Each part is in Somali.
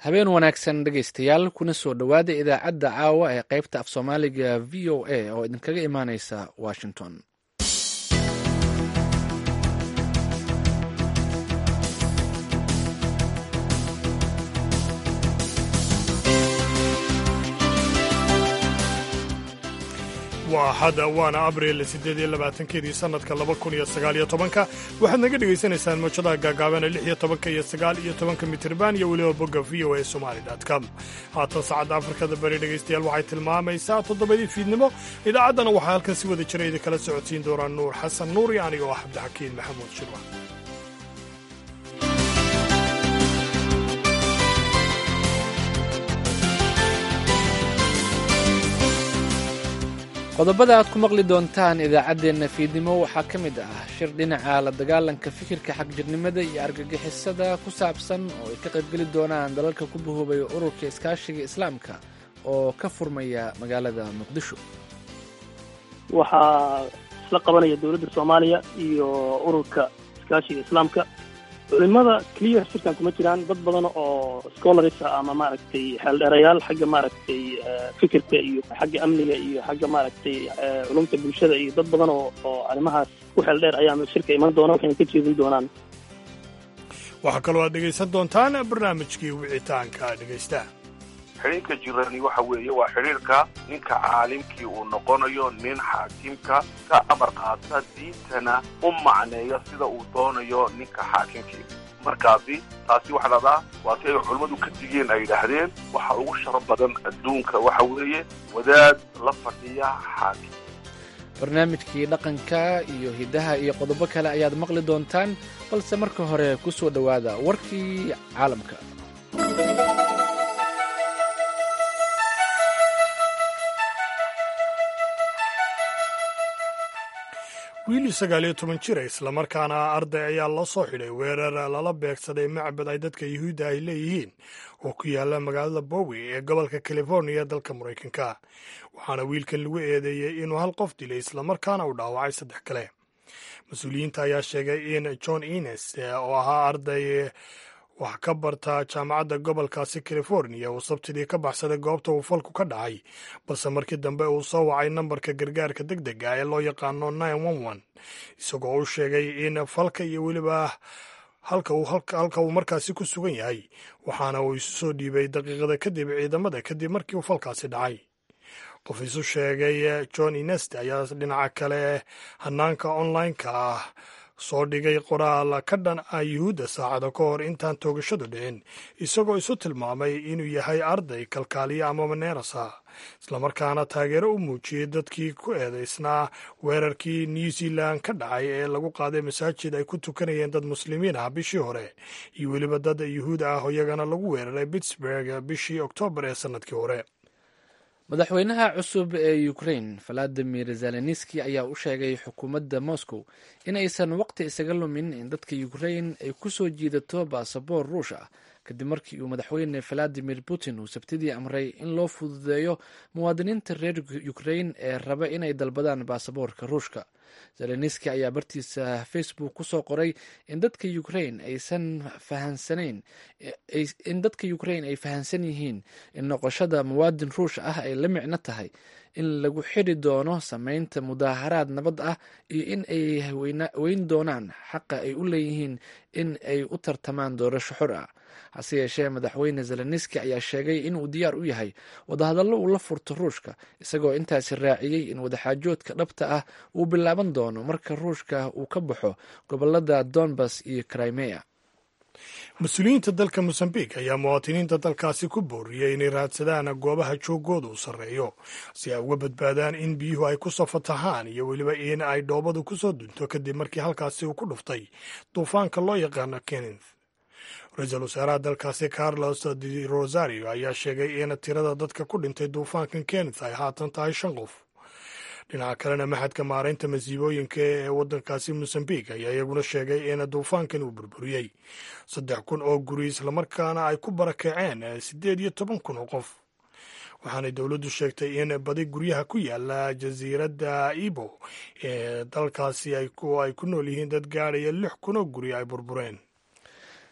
habeen wanaagsan dhegaystayaal kuna soo dhowaada idaacadda caawa ee qaybta af soomaaliga v o a oo idinkaga imaaneysa washington waa xada waana abril siddeed iyo labaatankeedii sannadka laba kun iyo sagaal iyo tobanka waxaad naga dhegaysanaysaan mawjadaha gaagaabana lix iyo tobanka iyo sagaal iyo tobanka mitirban iyo weliba bogga v o a somali com haatan saacadda afrikada bari dhegaystayaal waxay tilmaamaysaa toddobadii fiidnimo idaacaddana waxaa halkan si wada jira idinkala socodsiin doonaa nuur xasan nuur iyo aniga oo ah cabdixakiin maxamuud shirwa qodobada aad ku maqli doontaan idaacaddeenna fiidnimo waxaa ka mid ah shir dhinaca la dagaalanka fikirka xagjirnimada iyo argagixisada ku saabsan oo ay ka qaybgeli doonaan dalalka ku bahoobaya ururka iskaashiga islaamka oo ka furmaya magaalada muqdisho waxaa isla qabanaya dowladda soomaaliya iyo ururka iskaashiga islaamka culimada clear shirkan kuma jiraan dad badan oo scholars ama maaragtay xeeldheerayaal xagga maaragtay fikirka iyo xagga amniga iyo xagga maaragtay culumta bulshada iyo dad badan oo oo arrimahaas ku xeeldheer ayaa shirka iman doona waxayna ka jeedin doonaan waxaa kaloo aad dhegaysan doontaan barnaamijkii wicitaanka dhegaysta xidhiirka jirani waxa weeye waa xidhiirka ninka caalimkii uu noqonayo nin xaakimka ka amar qaata diintana u macneeya sida uu doonayo ninka xaakimkii markaasi taasi waxa dhahdaa waa si ay culummadu ka digeen ay yidhaahdeen waxa ugu sharaf badan adduunka waxa weeye wadaad la fadhiya xaakim barnaamijkii dhaqanka iyo hiddaha iyo qodobo kale ayaad maqli doontaan balse marka hore ku soo dhowaada warkii caalamka wiil sagaal iyo toban jira islamarkaana arday ayaa loo soo xidhay weerar lala beegsaday macbad ay dadka yuhuudda ay leeyihiin oo ku yaala magaalada bowi ee gobolka californiya dalka maraykanka waxaana wiilkan lagu eedeeyey inuu hal qof dilay islamarkaana uu dhaawacay saddex kale mas-uuliyiinta ayaa sheegay in john ines oo ahaa arday wax ka barta jaamacadda gobolkaasi californiya uu sabtidii ka baxsaday goobta uu falku ka dhacay balse markii dambe uu soo wacay nambarka gargaarka deg dega ee loo yaqaano isagoo u sheegay in falka iyo weliba halka uu markaasi ku sugan yahay waxaana uu isu soo dhiibay daqiiqada kadib ciidamada kadib markii uu falkaasi dhacay qof isu sheegay john inest ayaa dhinaca kale hanaanka online-ka ah soo dhigay qoraal ka dhan ah yuhuudda saacada ka hor intaan toogashadu dhicin isagoo isu tilmaamay inuu yahay arday kalkaaliya ama maneerasa islamarkaana taageero u muujiyey dadkii ku eedaysnaa weerarkii new zealand ka dhacay ee lagu qaaday masaajid ay ku tukanayeen dad muslimiin ah bishii hore iyo weliba dad yuhuud ah oo iyagana lagu weeraray pittsburg bishii oktoobar ee sannadkii hore madaxweynaha cusub ee ukrain valadimir zelenski ayaa u sheegay xukuumadda moscow in aysan waqti isaga lumin in dadka ukrain ay ku soo jiidato baasaboor ruush ah kadib markii uu madaxweyne valadimir putin uu sabtidii amray in loo fududeeyo muwaadiniinta reer ukrain ee raba inay dalbadaan baasaboorka ruushka zelenski ayaa bartiisa facebook ku soo qoray in dadka ukrain aysan fahansanayn in dadka ukrain ay fahansan yihiin in noqoshada muwaadin ruush ah ay la micno tahay in lagu xiri doono sameynta mudaaharaad nabad ah iyo in ay weyn doonaan xaqa ay u leeyihiin in ay u tartamaan doorasho xor ah hase yeeshee madaxweyne zelenski ayaa sheegay inuu diyaar u yahay wadahadallo uu la furto ruushka isagoo intaasi raaciyey in wadaxaajoodka dhabta ah uu bilaaban doono marka ruushka uu ka baxo gobolada donbas iyo crimea mas-uuliyiinta dalka mosambik ayaa muwaadiniinta dalkaasi ku booriyey inay raadsadaan goobaha joogooda u sarreeyo si ay uga badbaadaan in biyuhu ay ku soo fatahaan iyo weliba in ay dhoobadu ku soo dunto kadib markii halkaasi uu ku dhuftay duufaanka loo yaqaano kenneth ra-iisul wasaaraha dalkaasi carlos de rosario ayaa sheegay in tirada dadka ku dhintay duufaankan kenneth ay haatan tahay shan qof dhinaca kalena maxadka maaraynta masiibooyinka ee waddankaasi mosambik ayaa iyaguna sheegay in duufaankan uu burburiyey saddex kun oo guri islamarkaana ay ku barakaceen siddeed iyo toban kun oo qof waxaanay dowladdu sheegtay in badi guryaha ku yaala jasiiradda ibo ee dalkaasi ay ku nool yihiin dad gaadhaya lix kun oo guri ay burbureen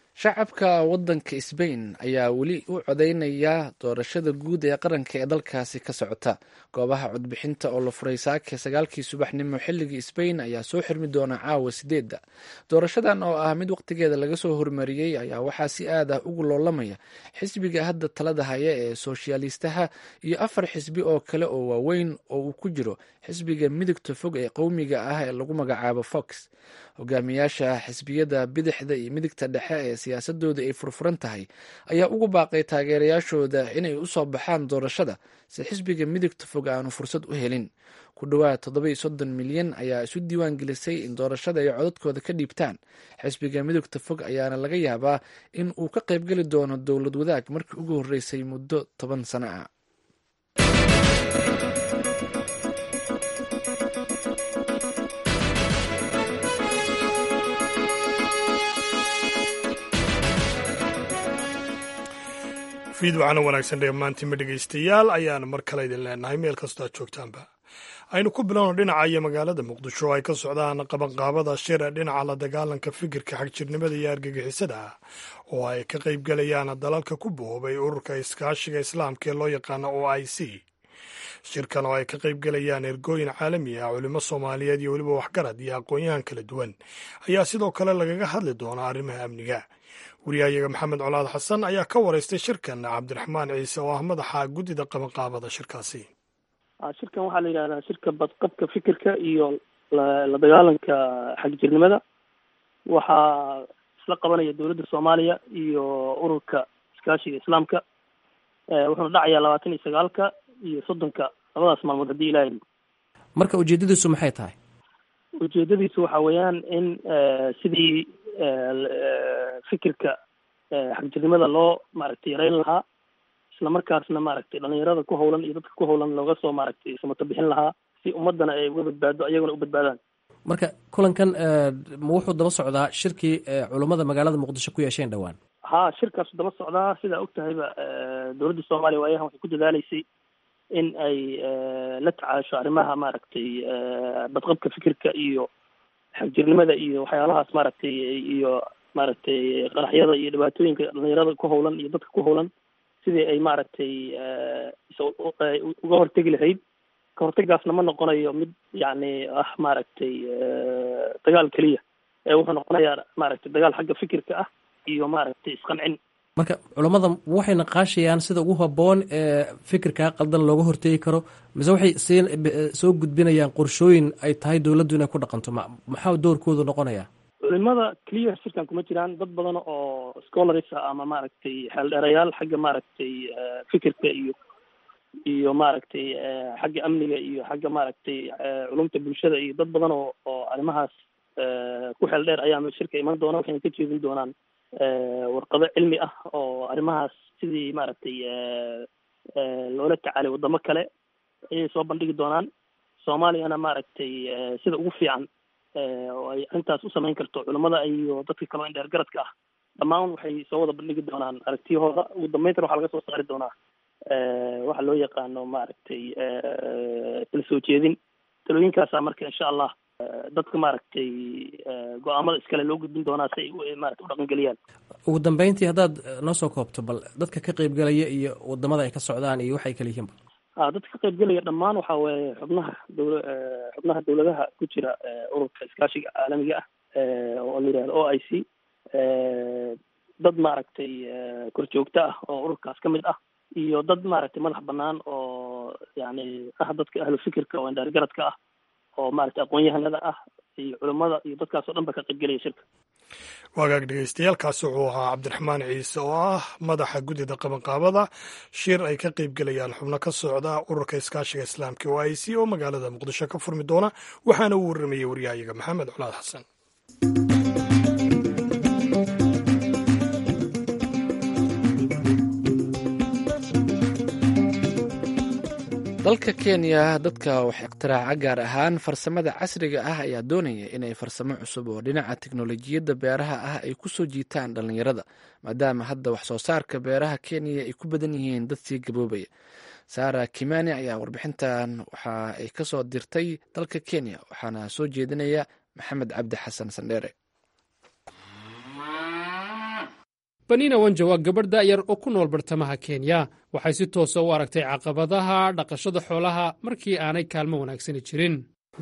shacabka wadanka sbain ayaa weli u codeynaya doorashada guud ee qaranka ee dalkaasi ka socota goobaha codbixinta oo la furay saake sagaalkii subaxnimo xilligii sbain ayaa soo xirmi doona caawa sideedda doorashadan oo ah mid waqtigeeda laga soo hormariyey ayaa waxaa si aad ah ugu loolamaya xisbiga hadda talada haya ee soshyaalistaha iyo afar xisbi oo kale oo waaweyn oo uu ku jiro xisbiga midigta fog ee qowmiga ah ee lagu magacaabo fox hogaamiyaasha xisbiyada bidixda iyo midigta dhexe ee siyaasadooda ay furfuran tahay ayaa ugu baaqay taageerayaashooda inay usoo baxaan doorashada si xisbiga midigta fog aanu fursad u helin ku dhowaad toddoba soddon milyan ayaa isu diiwaan gelisay in doorashada ay codadkooda ka dhiibtaan xisbiga midogta fog ayaana laga yaabaa in uu ka qaybgeli doono dowlad wadaag markii ugu horreysay muddo toban sano ah fiid waxaana wanaagsan dhammaantiinma dhegaystayaal ayaan mar kale idin leenahay meel kastoo aad joogtaanba aynu ku bilowno dhinaca iyo magaalada muqdisho oo ay ka socdaan qabanqaabada shir dhinaca la dagaalanka fikirka xagjirnimada iyo argagixisada ah oo ay ka qaybgalayaan dalalka ku boobay ururka iskaashiga islaamka ee loo yaqaano o i c shirkan oo ay ka qaybgalayaan ergooyin caalami ah culimo soomaaliyeed iyo weliba waxgarad iyo aqoon-yahan kala duwan ayaa sidoo kale lagaga hadli doonaa arrimaha amniga wariyahayaga maxamed colaad xasan ayaa ka waraystay shirkan cabdiraxmaan ciise oo ah madaxa guddida qabanqaabada shirkaasi shirkan waxaa la yidhahdaa shirka badqabka fikirka iyo la dagaalanka xagjirnimada waxaa isla qabanaya dowladda soomaaliya iyo ururka iskaashiga islaamka wuxuuna dhacayaa labaatan iyo sagaalka iyo soddonka labadaas maalmood haddii ilahay marka ujeedadiisu maxay tahay ujeedadiisu waxa weeyaan in sidii fikirka xagjirnimada loo maaragtay yareyn lahaa isla markaasna maaragtay dhalinyarada ku hawlan iyo dadka ku hawlan looga soo maaragtay samato bixin lahaa si ummadana ay uga badbaado ayaguna u badbaadaan marka kulankan ma wuxuu daba socdaa shirkii culummada magaalada muqdisho ku yeesheen dhowaan ha shirkaasu daba socdaa sidaa og tahayba dowladda soomaaliya waayahan waxay ku dadaaleysay in ay la tacaasho arrimaha maaragtay badqabka fikirka iyo xagjirnimada iyo waxyaalahaas maaragtay iyo maaragtay qaraxyada iyo dhibaatooyinka dhalinyarada ku hawlan iyo dadka ku hawlan sidii ay maaragtay uga hortegi lahayd ka hortegaasna ma noqonayo mid yacni ah maaragtay dagaal keliya ee wuxuu noqonayaa maaragtay dagaal xagga fikirka ah iyo maaragtay isqancin marka culammada waxay naqaashayaan sida ugu habboon ee fikirkaa qaldan looga hortegi karo mise waxay sii soo gudbinayaan qorshooyin ay tahay dowladdu inay ku dhaqanto ma maxaa doorkoodu noqonaya culimada clear shirkan kuma jiraan dad badan oo scholars ah ama maaragtay xeeldheerayaal xagga maaragtay fikirka iyo iyo maaragtay xagga amniga iyo xagga maaragtay culumta bulshada iyo dad badan oo oo arrimahaas ku xeel dheer ayaa shirka iman doona waxayna ka jeedin doonaan warqado cilmi ah oo arrimahaas sidii maaragtay loola tacaalay waddamo kale ayay soo bandhigi doonaan soomaaliyana maaragtay sida ugu fiican oo ay arrintaas u samayn karto culamada iyo dadka kaloo in dheer garadka ah dhammaan waxay soo wada bandhigi doonaan aragtiyahooda ugu dambayntana waxaa laga soo saari doonaa waxa loo yaqaano maaragtay tala soo jeedin talooyinkaasa marka insha allah dadka maaragtay go-aamada iskale loo gudbin doonaa si ay maarata u dhaqangeliyaan ugu dambeyntii haddaad noo soo koobto bal dadka ka qaybgalaya iyo wadamada ay ka socdaan iyo waxay kala yihiinba a dadka ka qaybgelaya dhammaan waxa weeye xubnaha dowla xubnaha dowladaha ku jira ururka iskaashiga caalamiga ah oo la yihahdo o i c dad maaragtay korjoogto ah oo ururkaas ka mid ah iyo dad maaragtay madax banaan oo yani ah dadka ahlu fikirka oo indhaargaradka ah oo maaragtay aqoon-yahanada ah iyo culimmada iyo dadkaasoo dhan ba ka qaybgelaya shirka waagaag dhegeystayaaalkaasi wuxuu ahaa cabdiraxmaan ciise oo ah madaxa guddida qabanqaabada shir ay ka qaybgelayaan xubno ka socda ururka iskaashiga islaamka o i c oo magaalada muqdisho ka furmi doona waxaana uu warramayey waryahayaga maxamed colaad xasan dalka kenya dadka wax iktiraaca gaar ahaan farsamada casriga ah ayaa doonaya inay farsamo cusub oo dhinaca teknolojiyadda beeraha ah ay ku soo jiitaan dhallinyarada maadaama hadda wax soo saarka beeraha kenya ay ku badan yihiin dad sii gaboobaya saara kimani ayaa warbixintan waxa ay ka soo dirtay dalka kenya waxaana soo jeedinaya maxamed cabdi xasan sandheere banina wanja waa gabadh da'yar oo ku nool bartamaha kenya waxay si toosa u aragtay caqabadaha dhaqashada xoolaha markii aanay kaalmo wanaagsani jirin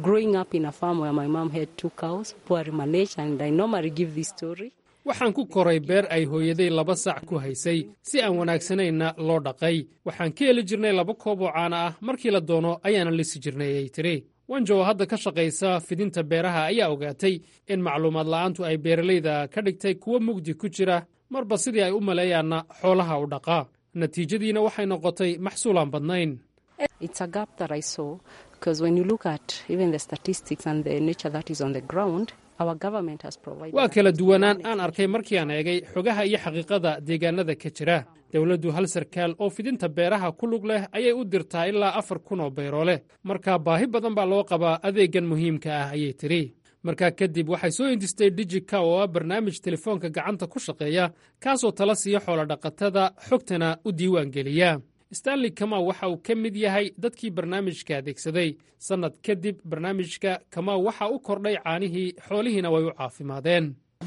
waxaan ku koray beer ay hooyaday laba sac ku haysay si aan wanaagsanayna loo dhaqay waxaan ka heli jirnay laba koob oo caana ah markii la doono ayaana lisi jirnay ayay tiri wanjo oo hadda ka shaqaysa fidinta beeraha ayaa ogaatay in macluumaad la'aantu ay beeralayda ka dhigtay kuwo mugdi ku jira marba sidii ay u maleeyaanna xoolaha u dhaqaa natiijadiina waxay noqotay maxsuulaan badnayn waa kala duwanaan aan arkay markii aan eegay xogaha iyo xaqiiqada deegaanada ka jira dowladdu hal sarkaal oo fidinta beeraha ku lug leh ayay u dirtaa ilaa afar kun oo bayroole marka baahi badan baa loo qabaa adeeggan muhiimka ah ayay tiri markaa kadib waxay soo hindistay dijika oo ah barnaamij telefoonka gacanta ku shaqeeya kaasoo tala siiya xoolodhaqatada xogtana u diiwaan geliya stanley kamaw waxa uu ka mid yahay dadkii barnaamijka adeegsaday sannad kadib barnaamijka kamaw waxa u kordhay caanihii xoolihiina way u caafimaadeen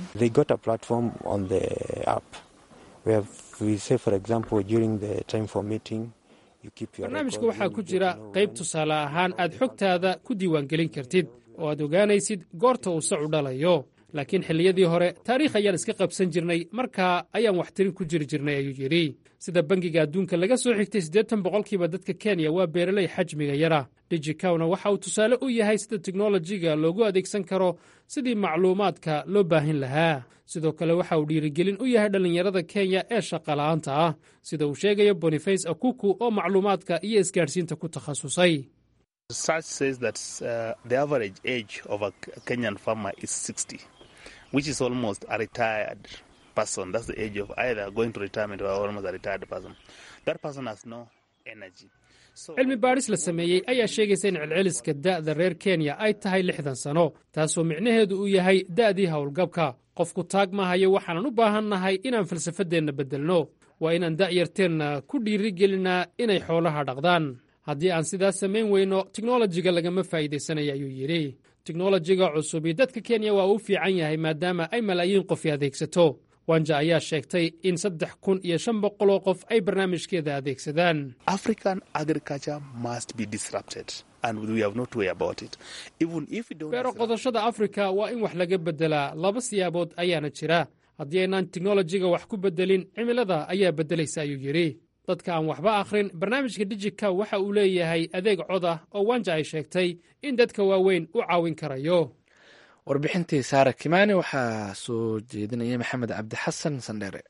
barnaamijka waxaa ku jira qayb tusaale ahaan aad xogtaada ku diiwaangelin kartid oo aad ogaanaysid goorta uu sacu dhalayo laakiin xilliyadii hore taariikh ayaan iska qabsan jirnay markaa ayaan waxtirin ku jiri jirnay ayuu yidhi sida bangiga adduunka laga soo xigtay siddeetan boqolkiiba dadka kenya waa beeraley xajmiga yara dijikawna waxa uu tusaale u yahay sida teknolojiga loogu adeegsan karo sidii macluumaadka loo baahin lahaa sidoo kale waxa uu dhiirigelin u yahay dhallinyarada kenya ee shaqala'aanta ah sida uu sheegayo boniface akuku oo macluumaadka iyo isgaadhsiinta ku takhasusay which is almost a retired person. That's the age of either going to retirement or almost a retired person. That person has no energy. cilmi baadhis la sameeyey ayaa sheegaysa in celceliska da'da reer kenya ay tahay lixdan sano taasoo micnaheedu uu yahay da'dii howlgabka qofku taag maahayo waxaanan u baahannahay inaan falsafadeenna beddelno waa inaan da'yarteenna ku dhiirigelinaa inay xoolaha dhaqdaan haddii aan sidaas samayn weyno teknolojiga lagama faa'iidaysanaya ayuu yidhi teknolojiga cusubi dadka kenya waa uu fiican yahay maadaama ay malaayiin qofi adeegsato wanja ayaa sheegtay in saddex kun iyo shan boqoloo qof ay barnaamijkeeda adeegsadaan beero qodashada afrika waa in wax laga beddelaa laba siyaabood ayaana jira haddii aynaan teknolojiga wax ku beddelin cimilada ayaa beddelaysa ayuu yidhi dadka aan waxba akhrin barnaamijka dijika waxa uu leeyahay adeeg cod ah oo wanja ay sheegtay in dadka waaweyn u caawin karayo warbixintii saara kimaani waxaa soo jeedinaya maxamed cabdi xasan sandheere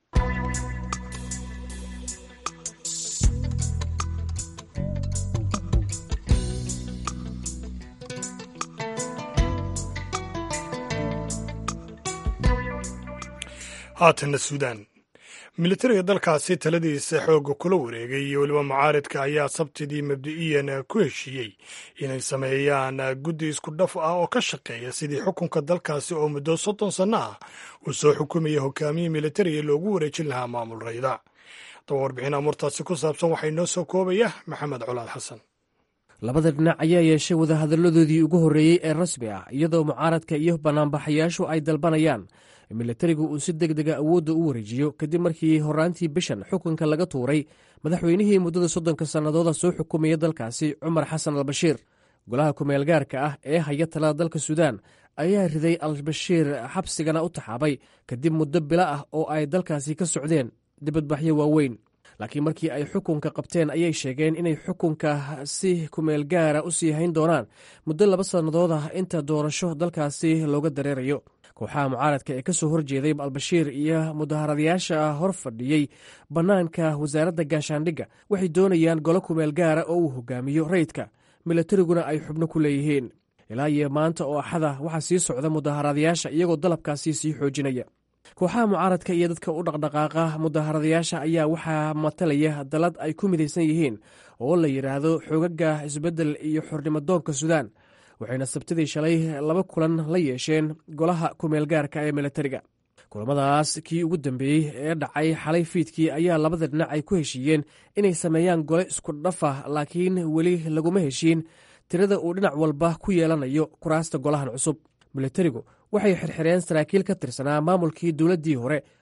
haatanna suudaan militariga dalkaasi taladiisa xoogga kula wareegay iyo weliba mucaaridka ayaa sabtidii mabdi'iyan ku heshiiyey inay sameeyaan guddi isku dhaf ah oo ka shaqeeya sidii xukunka dalkaasi oo muddo soddon sanno ah uu soo xukumaya hogaamiyii militariga loogu wareejin lahaa maamul rayda daba warbixin amurtaasi ku saabsan waxaa inoo soo koobaya maxamed colaad xasan labada dhinac ayaa yeeshay wadahadalladoodii ugu horreeyey ee rasmi ah iyadoo mucaaradka iyo banaanbaxayaashu ay dalbanayaan militarigu uu si deg dega awoodda u wareejiyo kadib markii horaantii bishan xukunka laga tuuray madaxweynihii muddada soddonka sannadooda soo xukumaya dalkaasi cumar xasan albashiir golaha kumeel gaarka ah ee haya talada dalka suudaan ayaa riday albashiir xabsigana u taxaabay kadib muddo bilo ah oo ay dalkaasi ka socdeen dibadbaxyo waaweyn laakiin markii ay xukunka qabteen ayay sheegeen inay xukunka si kumeel gaara u sii hayn doonaan muddo laba sannadood ah inta doorasho dalkaasi looga dareerayo kooxaha mucaaradka ee ka soo horjeeday albashiir iyo mudaharadayaasha hor fadhiyey bannaanka wasaaradda gaashaandhigga waxay doonayaan golo kumeel gaara oo uu hogaamiyo rayidka milatariguna ay xubno ku leeyihiin ilaa iyo maanta oo axada waxaa sii socda mudaharadayaasha iyagoo dalabkaasi sii xoojinaya kooxaha mucaaradka iyo dadka u dhaqdhaqaaqa mudaharadayaasha ayaa waxaa matalaya dalad ay ku midaysan yihiin oo la yidhaahdo xoogaga isbeddel iyo xornimodoonka suudaan waxayna sabtidii shalay laba kulan la yeesheen golaha kumeel gaarka ee militariga kulamadaas kii ugu dambeeyey ee dhacay xalay fiidkii ayaa labada dhinac ay ku heshiiyeen inay sameeyaan gole isku dhafa laakiin weli laguma heshiin tirada uu dhinac walba ku yeelanayo kuraasta golahan cusub militarigu waxay xirxireen saraakiil ka tirsanaa maamulkii dowladdii hore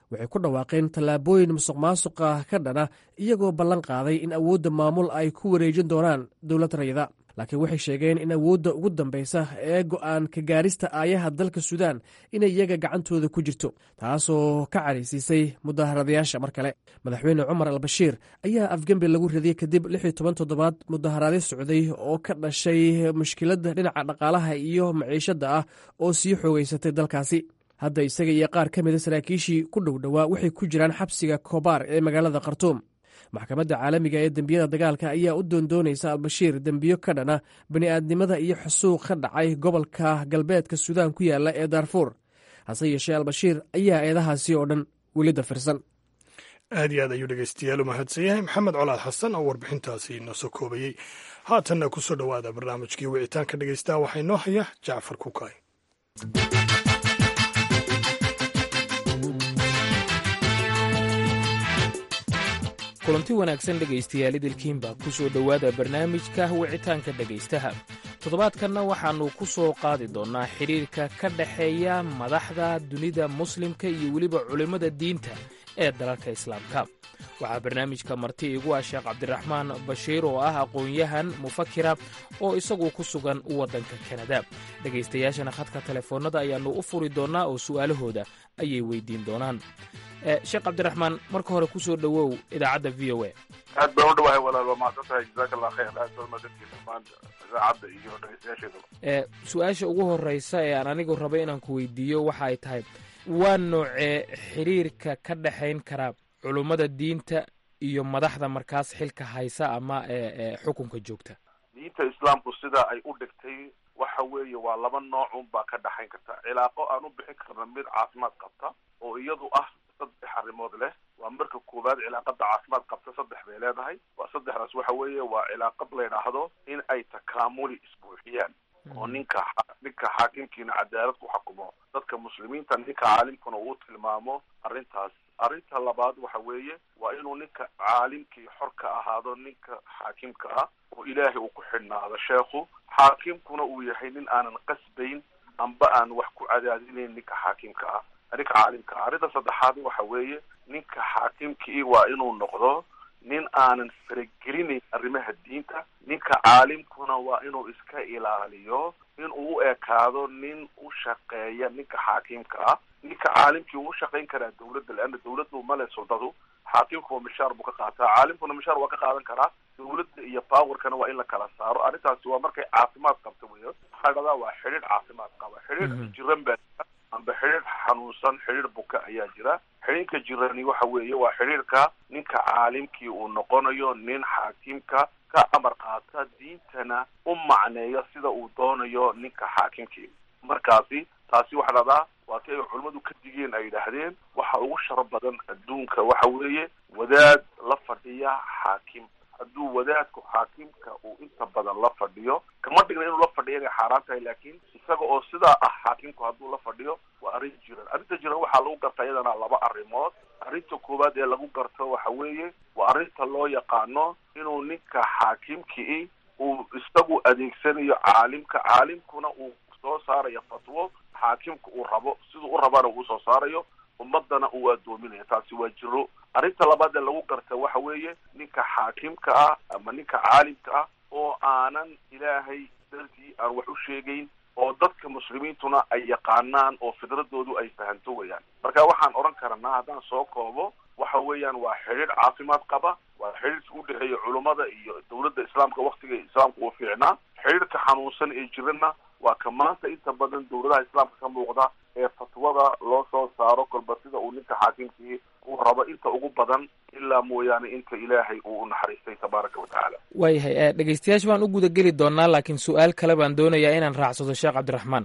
waxay ku dhawaaqeen tallaabooyin musuq maasuqa ka dhana iyagoo ballan qaaday in awoodda maamul ay ku wareejin doonaan dowlad rayida laakiin waxay sheegeen in awoodda ugu dambaysa ee go'aan ka gaarista aayaha dalka suudaan inay iyaga gacantooda ku jirto taasoo ka caraysiisay mudaharadayaasha mar kale madaxweyne cumar albashiir ayaa afgembi lagu radiyey kadib lix iyo toban toddobaad mudaharaadyo socday oo ka dhashay mushkiladda dhinaca dhaqaalaha iyo maciishadda ah oo sii xoogeysatay dalkaasi hadda isaga iyo qaar ka mida saraakiishii ku dhow dhowaa waxay ku jiraan xabsiga kobaar ee magaalada khartuum maxkamadda caalamiga ee dembiyada dagaalka ayaa u doondoonaysa albashiir dembiyo ka dhana bani'aadnimada iyo xusuuq ka dhacay gobolka galbeedka suudaan ku yaala ee daarfuur hase yeeshee albashiir ayaa eedahaasi oo dhan weli dafirsan aad iyo aad ayuu dhegeystayaal u mahadsan yahay maxamed colaad xasan oo warbixintaasi inoo soo koobayey haatanna ku soo dhowaada barnaamijkii wicitaanka dhegeystaha waxaa inoo haya jacfar kukaay kulanti wanaagsan dhegaystayaal idilkiinba ku soo dhowaada barnaamijka wicitaanka dhegaystaha toddobaadkanna waxaannu ku soo qaadi doonnaa xidhiirka ka dhexeeya madaxda dunida muslimka iyo weliba culimmada diinta ee dalalka islaamka waxaa barnaamijka marti igu ah sheekh cabdiraxmaan bashiir oo ah aqoon-yahan mufakira oo isagu ku sugan waddanka kanada dhegaystayaashana khadka telefoonnada ayaannu u furi doonnaa oo su'aalahooda ayay weydiin doonaan sheekh cabdiraxmaan marka hore ku soo dhowow idaacadda v o a aad baan u dhawahay walaal waa mahadsan tahay jazaaka allah khayr aad baa mahadsantihin dhammaan idaacadda iyo dhegeystayaasheedaba su-aasha ugu horreysa ee aan anigu raba inaan ku weydiiyo waxa ay tahay waa noocee xiriirka ka dhexayn kara culummada diinta iyo madaxda markaas xilka haysa ama xukunka joogta diinta islaamku sida ay u dhigtay waxa weeye waa laba noocun baa ka dhexayn karta cilaaqo aan u bixin karna mid caafimaad qabta oo iyadu ah saddex arrimood leh waa marka koowaad cilaaqada caafimaad qabta saddex bay leedahay waa saddexdaas waxa weeye waa cilaaqad la yidhaahdo in ay takaamuli isbuuxiyaan oo ninka ninka xaakimkiina cadaalad ku xukumo dadka muslimiinta ninka caalimkuna uu tilmaamo arrintaas arrinta labaad waxa weeye waa inuu ninka caalimkii xor ka ahaado ninka xaakimka ah oo ilaahay uu ku xidhnaado sheekhu xaakimkuna uu yahay nin aanan qasbayn amba aan wax ku cadaadinayn ninka xaakimka ah ninka caalimka ah arrinta saddexaad waxa weeye ninka xaakimkii waa inuu noqdo nin aanan faragelinayn arrimaha diinta ninka caalimkuna waa inuu iska ilaaliyo in uu u ekaado nin u shaqeeya ninka xaakimka ah ninka caalimkii uu shaqayn karaa dawladda leanna dawladdu male soldadu xaakimkuwa mishaar buu ka qaataa caalimkuna mishaar waa ka qaadan karaa dawladda iyo powerkana waa in la kala saaro arrintaasi waa markay caafimaad qabta weyo waxaa dhahdaa waa xidhiir caafimaad qaba xidhiir jiran baa jira amba xidhiir xanuunsan xidhiir buka ayaa jira xidhiirka jirani waxa weeye waa xidhiirka ninka caalimkii uu noqonayo nin xaakimka ka amar qaata diintana u macneeya sida uu doonayo ninka xaakimkii markaasi taasi waxaa dhahdaa waa ti ay culimmadu ka digeen ay yidhaahdeen waxa ugu sharo badan adduunka waxa weeye wadaad la fadhiya xaakim hadduu wadaadku xaakimka uu inta badan la fadhiyo kama dhigna inuu la fadhiyo inay xaaraan tahay laakiin isaga oo sidaa ah xaakimku hadduu la fadhiyo waa arrin jiran arrinta jiran waxaa lagu garta iyadana laba arrimood arrinta koowaad ee lagu garto waxa weeye waa arrinta loo yaqaano inuu ninka xaakimkii uu isagu adeegsanayo caalimka caalimkuna uu soo saarayo fatwo xaakimka uu rabo siduu u rabana uu soo saarayo ummadana uu addoominayo taasi waa jiro arrinta labaad ee lagu garta waxa weeye ninka xaakimka ah ama ninka caalimka ah oo aanan ilaahay dartii aan wax u sheegayn oo dadka muslimiintuna ay yaqaanaan oo fidradoodu ay fahanto weyaan marka waxaan odhan karanaa haddaan soo koobo waxa weeyaan waa xidhiir caafimaad qaba waa xidhiirka u dhexeeya culummada iyo dawladda islaamka waktiga islaamka uu fiicnaa xidhiirka xanuunsan ee jirana waa ka maanta inta badan dawladaha islaamka ka muuqda ee fatwada loo soo saaro kolba sida uu ninka xaakimkii uu rabo inta ugu badan ilaa mooyaane inta ilaahay uu u naxariistay tabaaraka wa tacaala waayahay dhegeystayaasha baan u gudageli doonaa laakiin su-aal kale baan doonayaa inaan raacsado sheekh cabdiraxmaan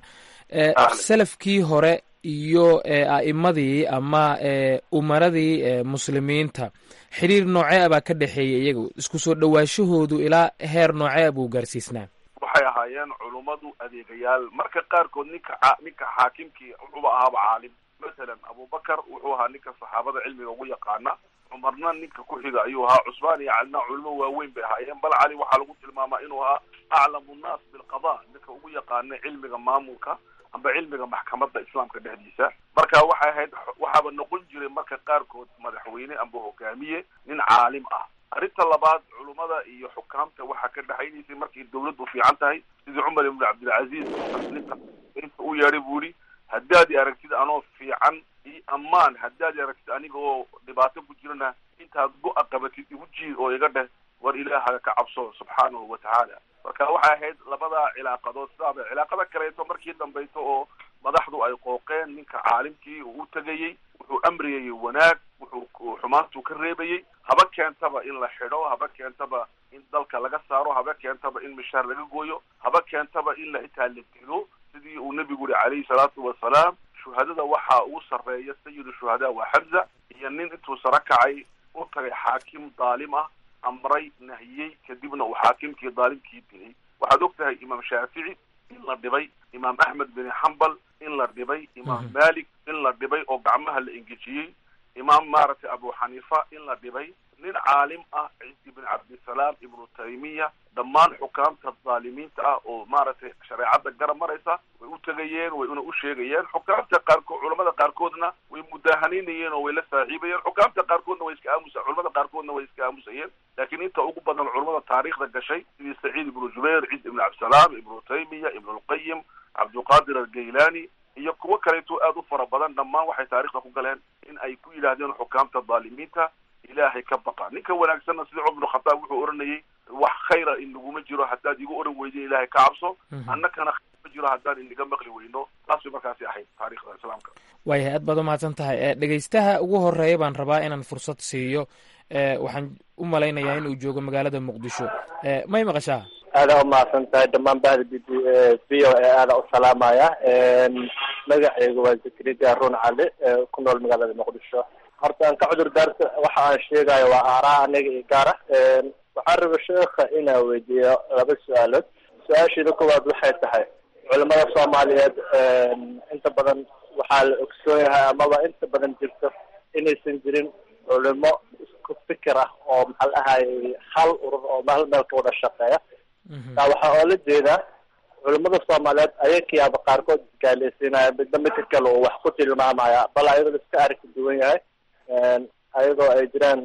salafkii hore iyo a'imadii ama umaradii muslimiinta xiriir noocee baa ka dhexeeya iyagu isku soo dhowaashahoodu ilaa heer noocee buu gaarsiisnaa waxay ahaayeen culummadu adeegayaal marka qaarkood ninka ninka xaakimkii wuxuuba ahaaba caalim masalan abubakar wuxuu ahaa ninka saxaabada cilmiga ugu yaqaana cumarna ninka ku xiga ayuu ahaa cusmaan iyo calina culimo waaweyn bay ahaayeen bal cali waxaa lagu tilmaamaa inuu ahaa aclamu nnaas bilqada ninka ugu yaqaana cilmiga maamulka amba cilmiga maxkamadda islaamka dhexdiisa marka waxay ahayd waxaaba noqon jiray marka qaarkood madaxweyne amba hogaamiye nin caalim ah arrinta labaad culummada iyo xukaamta waxaa ka dhexaynaysay markay dawladdu fiican tahay sidii cumar ibnu cabdilcaziiz inta u yeedhay buu yihi haddaad i aragtid anoo fiican iyo ammaan haddaad i aragtid aniga oo dhibaato ku jirana intaad go-a qabatid igu jiid oo iga dheh war ilaahaga ka cabso subxaanahu wa tacaala marka waxay ahayd labadaa cilaaqadood sidaaba cilaaqada kaleeto markii dambayso oo madaxdu ay qooqeen ninka caalimkii uu u tegayey wuxuu amriyayey wanaag wuxuu xumaantuu ka reebayey haba keentaba in la xidho haba keentaba in dalka laga saaro haba keentaba in mishaar laga gooyo haba keentaba in la xitaa la dilo sidii uu nebigu yihi calayhi salaatu wasalaam shuhadada waxaa ugu sarreeya sayidu shuhadaa waa xamza iyo nin intuu saro kacay u tagay xaakim daalim ah amray nahiyey kadibna uu xaakimkii daalimkii dilay waxaad og tahay imaam shaafici in la dhibay imaam axmed bin xambal in la dhibay imaam malik in la dhibay oo gacmaha la engejiyey imaam maaragtay abu xaniifa in la dhibay nin caalim ah ciisi bin cabdisalaam ibnu taymiya dhammaan xukaamta dhaalimiinta ah oo maaragtay shareecadda garab maraysa way u tegayeen way una u sheegayeen xukaamta qaarkood culamada qaarkoodna way mudaahanynayeen oo way la saaxiibayeen xukaamta qaarkoodna way iska aamusa culamada qaarkoodna way iska aamusayeen laakiin inta ugu badan culamada taariikhda gashay sidii saciid ibnu jubayr ciis ibnu cabdisalaam ibnu taymiya ibnu lqayim cabdulqaadir algaylani iyo kuwo kaleeto aada u fara badan dhammaan waxay taarikhda ku galeen in ay ku yidhaahdeen xukaamta dhaalimiinta ilaahay ka baqa ninka wanaagsanna sida cumar bnu khataab wuxuu oranayay wax khayra in laguma jiro haddaad igu oran weydo ilaahay ka cabso annakana khayr ma jiro haddaan inaga maqli weyno taas bay markaasi ahayd taarikhda islaamka waayahay aad baad umahadsan tahay dhegeystaha ugu horeeya baan rabaa inaan fursad siiyo waxaan u malaynayaa in uu joogo magaalada muqdisho may maqashaa aada umahadsan tahay dhammaan bahda b v o e aada u salaamaya magaceyga waa zakariya run cali ku nool magaalada muqdisho horta aan ka cudur daarta waxa aan sheegayo waa aaraa aniga iyo gaara waxaan raba sheekha inaan weydiiyo laba su-aalood su-aasheeda koowaad waxay tahay culimada soomaaliyeed inta badan waxaa la ogsoon yahay amaba inta badan jirto inaysan jirin culimo isku fikir ah oo maxaa la ahaayey hal urur oo hal meel ka wada shaqeeya taa waxaa oola jeedaa culimada soomaaliyeed ayakiyaaba qaarkood isgaaleysiinaya midna midka kale uu wax ku tilmaamaya bal ayadoo la iska arki duwan yahay ayadoo ay jiraan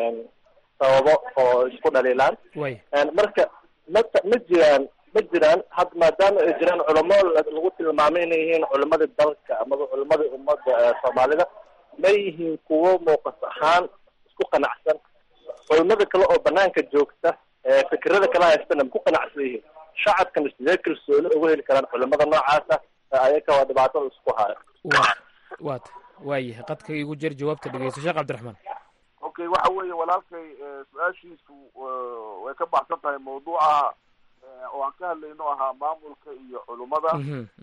sababo oo isku dhaliilaan marka ma ma jiraan ma jiraan had maadaama ay jiraan culamo lagu tilmaamay inay yihiin culimada dalka amaba culimada ummadda soomaalida ma yihiin kuwo muuqas ahaan isku qanacsan culimada kale oo banaanka joogta fikirada kala haystana ma ku qanacsan yihiin shacabkana sidee kalsooni uga heli karaan culimada noocaasa ayaka waa dhibaatada isku hayo wat waayahay qadka igu jer jawaabta dhegeyso sheekh cabdiraxmaan okay waxa weeye walaalkay su-aashiisu way ka baxsan tahay mawduuca oo aan ka hadlayno ahaa maamulka iyo culummada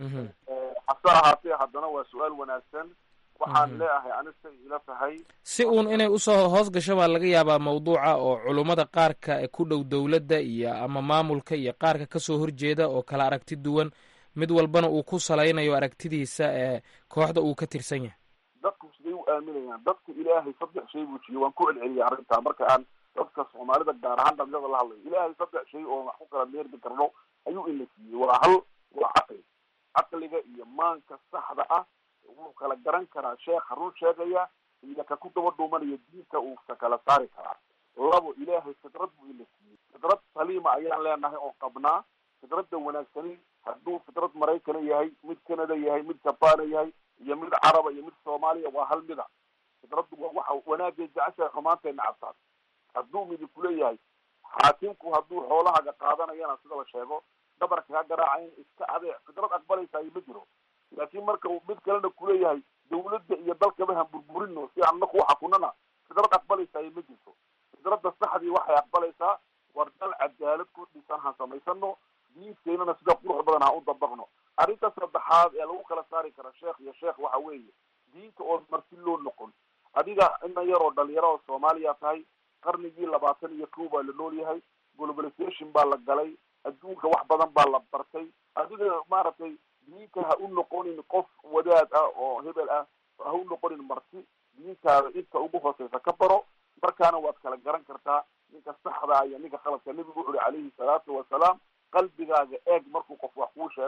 hase ahaatee haddana waa su-aal wanaagsan waxaan leeahay anisa ila tahay si uun inay usoo hoos gasho baa laga yaabaa mawduuca oo culummada qaarka ku dhow dowladda iyo ama maamulka iyo qaarka kasoo horjeeda oo kala aragti duwan mid walbana uu ku salaynayo aragtidiisa ee kooxda uu ka tirsan yahay dadku siday u aaminayaan dadku ilaahay saddex shay buu jiyo waan ku celceliyay arrintaa marka aan dadka soomaalida gaar ahaan dhalinyada la hadlayo ilaahay saddex shay oo wax ku kala meerdi karno ayuu ina siiyey waa hal waa caqli caqliga iyo maanka saxda ah wuu kala garan karaa sheekha run sheegaya iyo ka ku daba dhuumanaya diinta uu ka kala saari karaa labo ilaahay fidrad buu ina siiyey fidrad saliima ayaan leenahay oo qabnaa fidradda wanaagsani hadduu fidrad maraykana yahay mid canada yahay mid jabana yahay iyo mid caraba iyo mid soomaaliya waa hal mida fidraddu waa waxa wanaagay jeceshahay xumaantayna cabtaan hadduu midi kuleeyahay xaakimku hadduu xoolahaga qaadanayana sida la sheego dhabarka ka garaacayn iska adeec fidrad aqbalaysayo ma jiro laakiin marka uu mid kalena kuleeyahay dawladda iyo dalkaba han burburino si aan naku xakunana fidrad aqbalaysayo ma jirto fidradda saxdii waxay aqbalaysaa war dal cadaalad ku dhisan han samaysano diinteynana sida qurux badan ha u dabaqno arrinta saddexaad ee lagu kala saari kara sheekh iyo sheekh waxa weeye diinta oo marti loo noqon adiga ina yaroo dhalinyaro oo soomaaliya tahay qarnigii labaatan iyo kow baa la nool yahay globalization baa la galay adduunka wax badan baa la bartay adiga maaragtay diinta ha u noqonin qof wadaad ah oo hebel ah ha u noqonin marti diintaada inta ugu hooseysa ka baro markaana waad kala garan kartaa ninka saxda iyo ninka khaladka nebigu wuxu uhi calayhi salaatu wasalaam qalbigaaga eeg markuu qof wax kuu sheego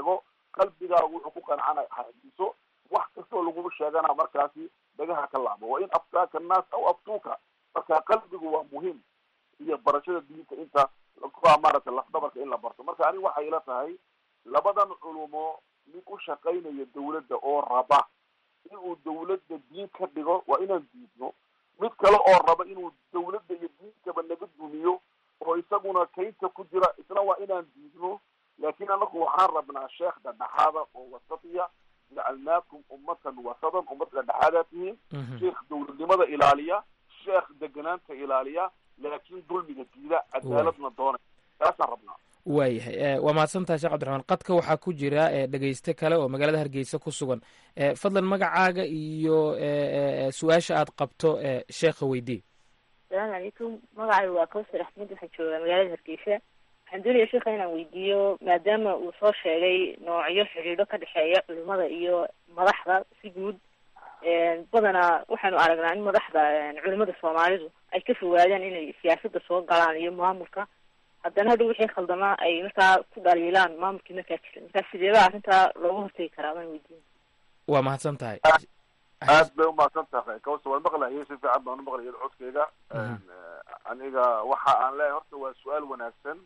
qalbigaagu wuxuu ku qancana hadiso wax kastoo lagugu sheegana markaasi dhagaha ka laabo wa in aftaaka annaas aw aftuuka marka qalbigu waa muhiim iyo barashada diinta inta kuwaa maaragtay lafdabarka in la barto marka aniga waxay ila tahay labadan culumo mid u shaqaynaya dawladda oo raba inuu dawladda diin ka dhigo waa inaan diidno mid kale oo raba inuu dawladda iyo diinkaba naga dumiyo oo isaguna kaynta ku jira isna waa inaan diidno laakiin anaku waxaan rabnaa sheekh dhadhexaada oo wasatiya jacalnaakum ummatan wasadan ummad dhadhexaadaa tihiin sheekh dawladnimada ilaaliya sheekh deganaanta ilaaliya laakiin dulmiga diida cadaaladna doonay taasaan rabnaa waayahay waa mahadsantahay sheekh cabdiraxmaan qadka waxaa ku jira dhegeyste kale oo magaalada hargeysa ku sugan fadlan magacaaga iyo su-aasha aad qabto sheekha weydii asalaamu calaykum magacaygu waa kawsar axmed waxaan joogaa magaalada hargeysa waxaan doonaya sheekha inaan weydiiyo maadaama uu soo sheegay noocyo xidhiidho ka dhexeeya culimada iyo madaxda si guud badanaa waxaanu aragnaa in madaxda culimada soomaalidu ay ka fogaadaan inay siyaasadda soo galaan iyo maamulka haddana hadhow wixii khaldamaa ay markaa ku dhaliilaan maamulkii markaa jira markaa sideeba arrintaa looga hortegi karaa baan weydiin waa mahadsan tahay aad bay umahadsan tahay kawsa waan maqlayay si fiican baan umaqlayay codkeyga aniga waxa aan leeyahay horta waa su-aal wanaagsan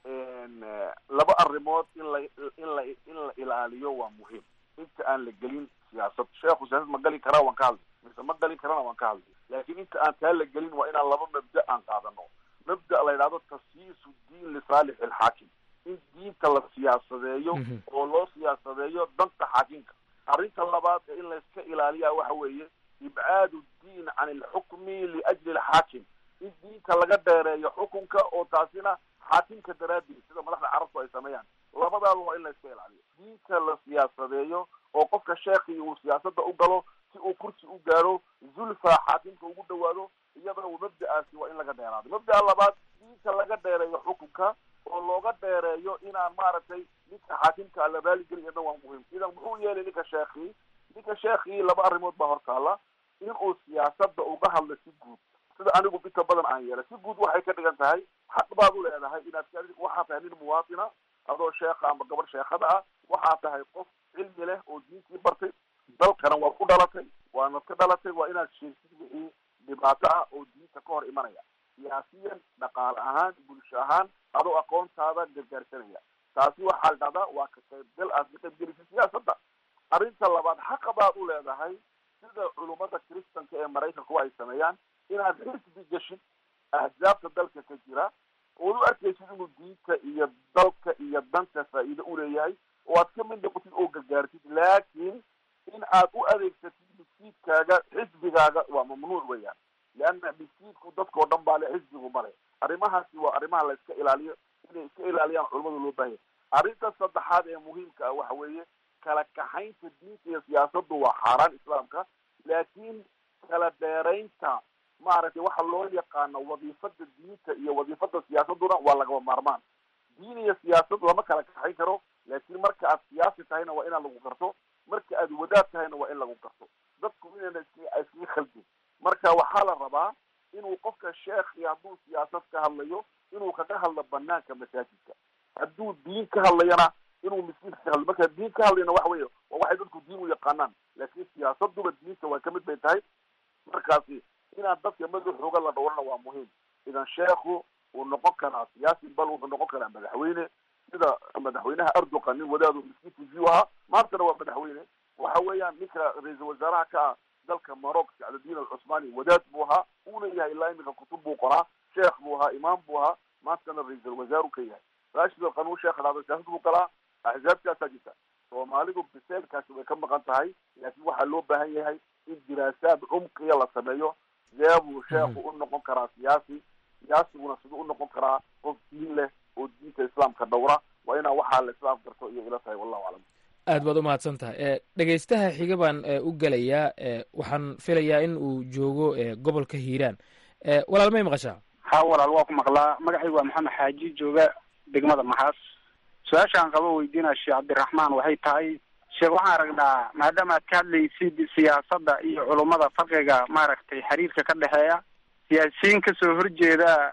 laba arrimood in la in la in la ilaaliyo waa muhiim inta aan la gelin siyaasad sheekhu siyaasad ma gali karaa waan ka hadlay mise ma gali karana waan ka hadlay laakiin inta aan taa la gelin waa inaan laba mabda aan qaadano mabda la yidhahdo tasyiisu diin lisaalix ilxaakim in diinta la siyaasadeeyo oo loo siyaasadeeyo danta xaakimka arrinta labaad ee in layska ilaaliyaa waxa weeye ibcaadu diin can ilxukmi liajli alxaakim in diinta laga dheereeyo xukunka oo taasina xaakimka daraaddeed sida madaxda carabku ay sameeyaan labadaaba waa in layska ilaaliyo diinta la siyaasadeeyo oo qofka sheekii uu siyaasadda u galo si uu kursi u gaaro zulfa xaakimka ugu dhawaado iyadana uu mabda'aasi waa in laga dheeraado mabda'a labaad diinta laga dheereeyo xukunka oo looga dheereeyo inaan maaragtay ninka xaakimka la raaligeli iyadna waa muhiim idan muxuu yeelay ninka sheekii ninka sheekii laba arrimood baa hortaala in uu siyaasadda uga hadlo si guud sida anigu inta badan aan yeelay si guud waxay ka dhigan tahay xaq baad u leedahay inaad waxaa tahay nin muwaatina adoo sheekha ama gabar sheekhada ah waxaa tahay qof cilmi leh oo diintii bartay dalkana waad ku dhalatay waanad ka dhalatay waa inaad sheegtid wixii dhibaato ah oo diinta ka hor imanaya siyaasiyan dhaqaale ahaan bulsho ahaan adoo aqoontaada gargaarsanaya taasi waxaa la dhahdaa waa ka qaybgal aad ka qaybgelisa siyaasadda arrinta labaad xaqa baad u leedahay sida culummada kristanka ee maraykanku ay sameeyaan inaad xisbi geshid ahzaabta dalka ka jira ood u arkaysid inuu diinta iyo dalka iyo danka faa'iido u leeyahay oo aad ka mid noqotid oo gargaartid laakiin in aad u adeegsatid miskiidkaaga xisbigaaga waa mamnuuc weeyaan leanna miskiidku dadkao dhan baa le xisbigu male arrimahaasi waa arrimaha la iska ilaaliyo inay iska ilaaliyaan culamada loo baahaya arrinta saddexaad ee muhiimka ah waxa weeye kala kaxaynta diinta iyo siyaasaddu waa xaaraan islaamka laakiin kala dheeraynta maaragtay waxa loo yaqaano wadiifada diinta iyo wadiifada siyaasaduna waa lagaba maarmaan diin iyo siyaasad lama kala kaxayn karo laakiin marka aad siyaasi tahayna waa inaan lagu garto marka aad wadaad tahayna waa in lagu garto dadku inayna iskaga khaldin marka waxaa la rabaa inuu qofka sheekhi hadduu siyaasad ka hadlayo inuu kaga hadlo banaanka masaajidka hadduu diin ka hadlayana inuu miskiinka ka hadlo marka diin ka hadlayna waxa weeye waa waxay dadku diin u yaqaanaan laakiin siyaasaduba diinta waa kamid bay tahay markaasi inaan dadka madaxooga la dhowrana waa muhiim idan sheekhu uu noqon karaa siyaasi bal wuxuu noqon karaa madaxweyne sida madaxweynaha erdogan nin wadaadu miskiinka view ahaa maantana waa madaxweyne waxa weeyaan ninka ra-iisul wasaaraha ka ah dalka maroc sacdadiin alcusmaani wadaad buu ahaa uuna yahay ilaa iminka kutub buu qoraa sheekh buu ahaa imaam buu ahaa maantana ra-iisul wasaaru ka yahay rashid alqanuun sheekh dhahdo siyaasad buu galaa axzaabtaasaa jirta soomaalidu biseelkaasi way ka maqan tahay laakiin waxaa loo baahan yahay in diraasaad cumqiya la sameeyo sidee buu sheekhu u noqon karaa siyaasi siyaasiguna siduu u noqon karaa qof diin leh oo diinta islaamka dhowra waa inaa waxaa la islaam garto iyo ila tahay wallahu aclam aad baad u mahadsan tahay dhegeystaha xiga baan u gelayaa waxaan filayaa in uu joogo gobolka hiiraan walaal may maqashaa ha walaal waa ku maqlaa magacaygu waa maxamed xaaji jooga degmada maxaas su-aashaan qabo weydiinaa sheekh cabdiraxmaan waxay tahay sheekh waxaan aragnaa maadaama aad ka hadlaysid siyaasadda iyo culummada farqiga maaragtay xiriirka ka dhexeeya siyaasiyiin kasoo horjeeda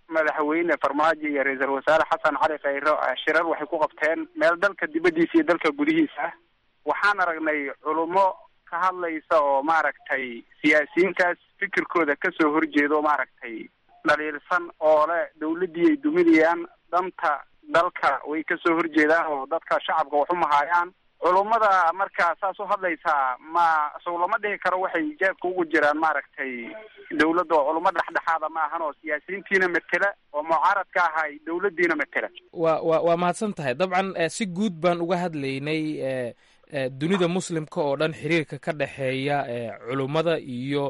madaxweyne farmaajo iyo ra-iisul wasaare xasan cali khayro shirar waxay ku qabteen meel dalka dibaddiisa iyo dalka gudihiisa ah waxaan aragnay culummo ka hadlaysa oo maaragtay siyaasiyiintaas fikirkooda kasoo horjeedo maaragtay dhaliilsan oo le dawladdii ay duminayaan danta dalka way kasoo horjeedaan oo dadka shacabka wax u mahaayaan culummada markaa saas u hadlaysaa ma sow lama dhihi karo waxay jeebka ugu jiraan maaragtay dawladda oo culummo dhexdhexaada ma ahan oo siyaasiyiintiina matela oo mucaaradka ahay dawladdiina matela wa wa waa mahadsan tahay dabcan si guud baan uga hadlaynay dunida muslimka oo dhan xiriirka ka dhexeeya culummada iyo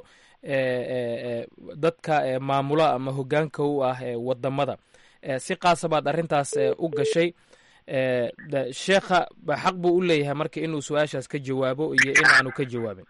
dadka maamula ama hogaanka u ah wadamada si qaasa baad arrintaas u gashay sheekha xaq buu u leeyahay marka inuu su-aashaas ka jawaabo iyo in aanu ka jawaabin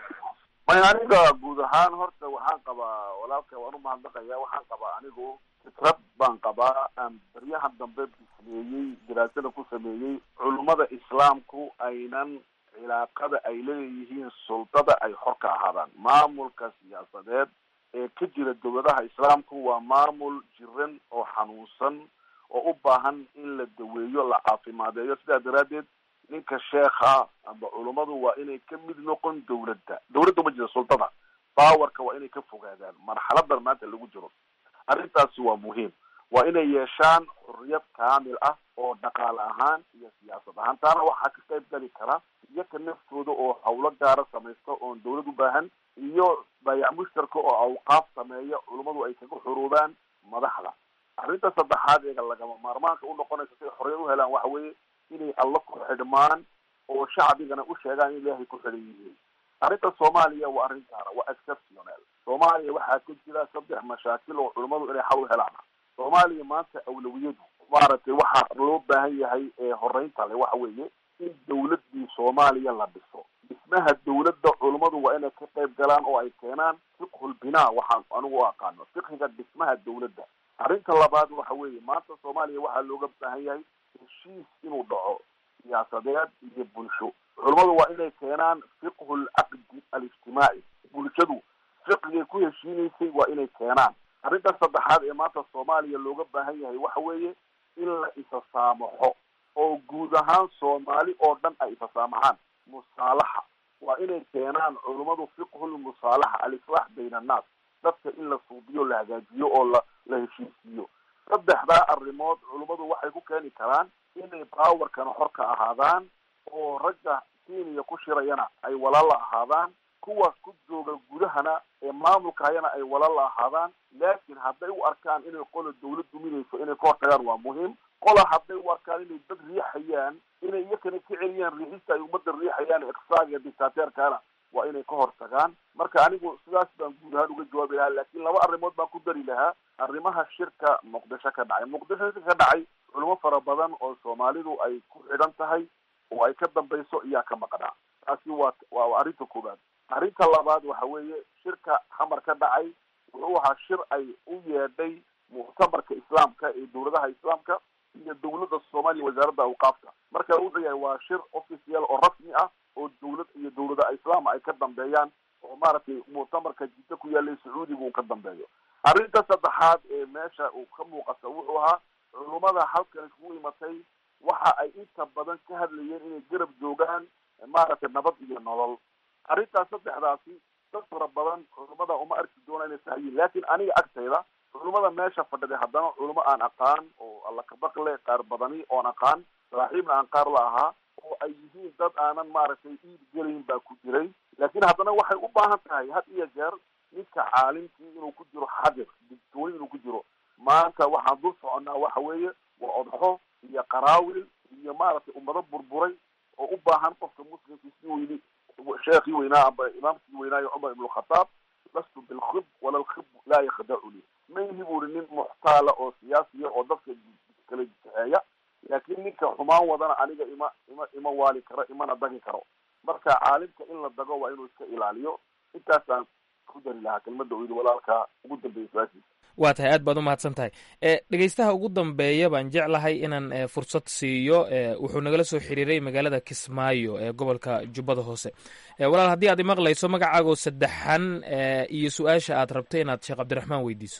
may aniga guud ahaan horta waxaan qabaa walaalka waan u mahadnaqaya waxaan qabaa anigu fikrad baan qabaa aan baryahan dambe bisleeyey daraasada ku sameeyey culummada islaamku aynan cilaaqada ay leeyihiin suldada ay xor ka ahaadaan maamulka siyaasadeed ee ka jira dowladaha islaamku waa maamul jiran oo xanuunsan oo u baahan in la daweeyo la caafimaadeeyo sidaa daraaddeed ninka sheekha amba culummadu waa inay ka mid noqon dawladda dawladda ma jira sultada bawarka waa inay ka fogaadaan marxaladan maanta lagu jiro arrintaasi waa muhiim waa inay yeeshaan xurriyad kaamil ah oo dhaqaale ahaan iyo siyaasad ahaan taana waxaa ka qayb gali kara iyaka naftooda oo hawlo gaara samaysta oon dawlad u baahan iyo bayac mushtarka oo awqaaf sameeya culummadu ay kaga xuruubaan madaxda arrinta saddexaad eega lagama maarmaanka u noqonaysa siay xorriyad u helaan waxa weeye inay alla ku xidhmaan oo shacbigana u sheegaan in ilaahay ku xidhan yihiin arrinta soomaaliya waa arrin gaara waa exceptional soomaaliya waxaa ka jira saddex mashaakil oo culummadu inay xal u helaan soomaaliya maanta awlawiyadu maaragtay waxaa loo baahan yahay ee horeynta le waxa weeye in dawladdii soomaaliya la dhiso dhismaha dawladda culummadu waa inay ka qayb galaan oo ay keenaan fiqhul binaa waxaan anigu u aqaano fiqhiga dhismaha dawladda arrinta labaad waxa weeye maanta soomaaliya waxaa looga baahan yahay heshiis inuu dhaco siyaasadeed iyo bulsho culummadu waa inay keenaan fiqhu lcaqdi alijtimaaci bulshadu fiqigay ku heshiinaysay waa inay keenaan arrinta saddexaad ee maanta soomaaliya looga baahan yahay waxa weeye in la isa saamaxo oo guud ahaan soomaali oo dhan ay isa saamaxaan musaalaxa waa inay keenaan culummadu fiqhulmusaalaxa alislaax bayna annaas dadka in la suubiyo la hagaajiyo oo la la heshiisiiyo saddexdaa arrimood culummadu waxay ku keeni karaan inay baawarkana xor ka ahaadaan oo ragga keniya ku shirayana ay walaala ahaadaan kuwa ku jooga gudahana ee maamulka hayana ay walaala ahaadaan laakiin hadday u arkaan inay qola dawlad duminayso inay ka hortagaan waa muhiim qola hadday u arkaan inay dad riixayaan inay iyakana ka celiyaan riixista ay ummadda riixayaan iqsaaga iyo dictateerkana waa inay ka hortagaan marka anigu sidaas baan guud ahaan uga jawaabi lahaa laakiin laba arrimood baan ku dari lahaa arrimaha shirka muqdisho ka dhacay muqdisho shirka ka dhacay culimo fara badan oo soomaalidu ay ku xidhan tahay oo ay ka dambayso iyaa ka maqnaa taasi waa waa arrinta koowaad arrinta labaad waxa weeye shirka xamar ka dhacay wuxuu ahaa shir ay u yeedhay muctamarka islaamka ee dawladaha islaamka iyo dawladda soomaaliya wasaaradda awqaafka marka wuxuu yahay waa shir official oo rasmi ah oo dawlad iyo dawlada islaam ay ka dambeeyaan oo maaragtay muctamarka jiddo ku yaalay sacuudiga uu ka dambeeyo arrinta saddexaad ee meesha uu ka muuqata wuxuu ahaa culummada halkan iskugu imatay waxa ay inta badan ka hadlayeen inay garab joogaan maaragtay nabad iyo nolol arrintaas saddexdaasi dad fara badan culummada uma arki doona inay sahayiin laakiin aniga agtayda culummada meesha fadhiday haddana culummo aan aqaan oo alla kabaqle qaar badani oon aqaan saaxiibna aan qaar la ahaa oo ay yihiin dad aanan maaragtay iib gelayn baa ku jiray laakiin haddana waxay u baahan tahay had iyo jeer ninka caalimkii inuu ku jiro xadir digtooni inuu ku jiro maanta waxaan dul soconnaa waxa weeye waa odxo iyo qaraawil iyo maaragtay ummado burburay oo u baahan qofka muslimkii si weyni sheekhii weynaa amba imaamkii weynaayo cumar ibn alkhataab lastu bilkhib wala alkhib laa yakhdacuni ma ihi buri nin muxtaala oo siyaasiya oo dadka kala jexeeya laakiin ninka xumaan wadana aniga ima ima ima waali karo imana dagi karo marka caalimka in la dago waa inuu iska ilaaliyo intaasaan ku dari lahaa kelmadda u yidhi walaalka ugu dambeeya su-aashiisa waa tahay aad baad u mahadsan tahay dhegeystaha ugu dambeeya baan jeclahay inaan fursad siiyo wuxuu nagala soo xiriiray magaalada kismaayo ee gobolka jubbada hoose walaal haddii aad imaqlayso magacaagoo saddexan iyo su-aasha aad rabto inaad sheekh cabdiraxmaan weydiiso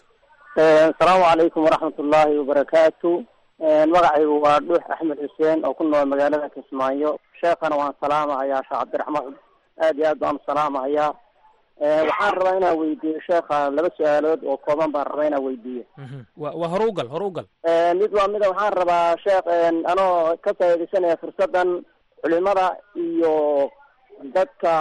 asalaamu calaykum waraxmat ullaahi wabarakaatu magacaygu waa dhuux axmed xuseen oo ku nool magaalada kismaayo sheekhana waan salaamahayaa sheekh cabdiraxmaan aad iyo aad baan salaamahayaa waxaan rabaa inaan weydiiyo sheekha laba su-aalood oo kooban baan rabaa inaan weydiiyo wa waa hore u gal hore u gal mid waa mida waxaan rabaa sheekh anoo ka faaidaysanaya fursadan culimada iyo dadka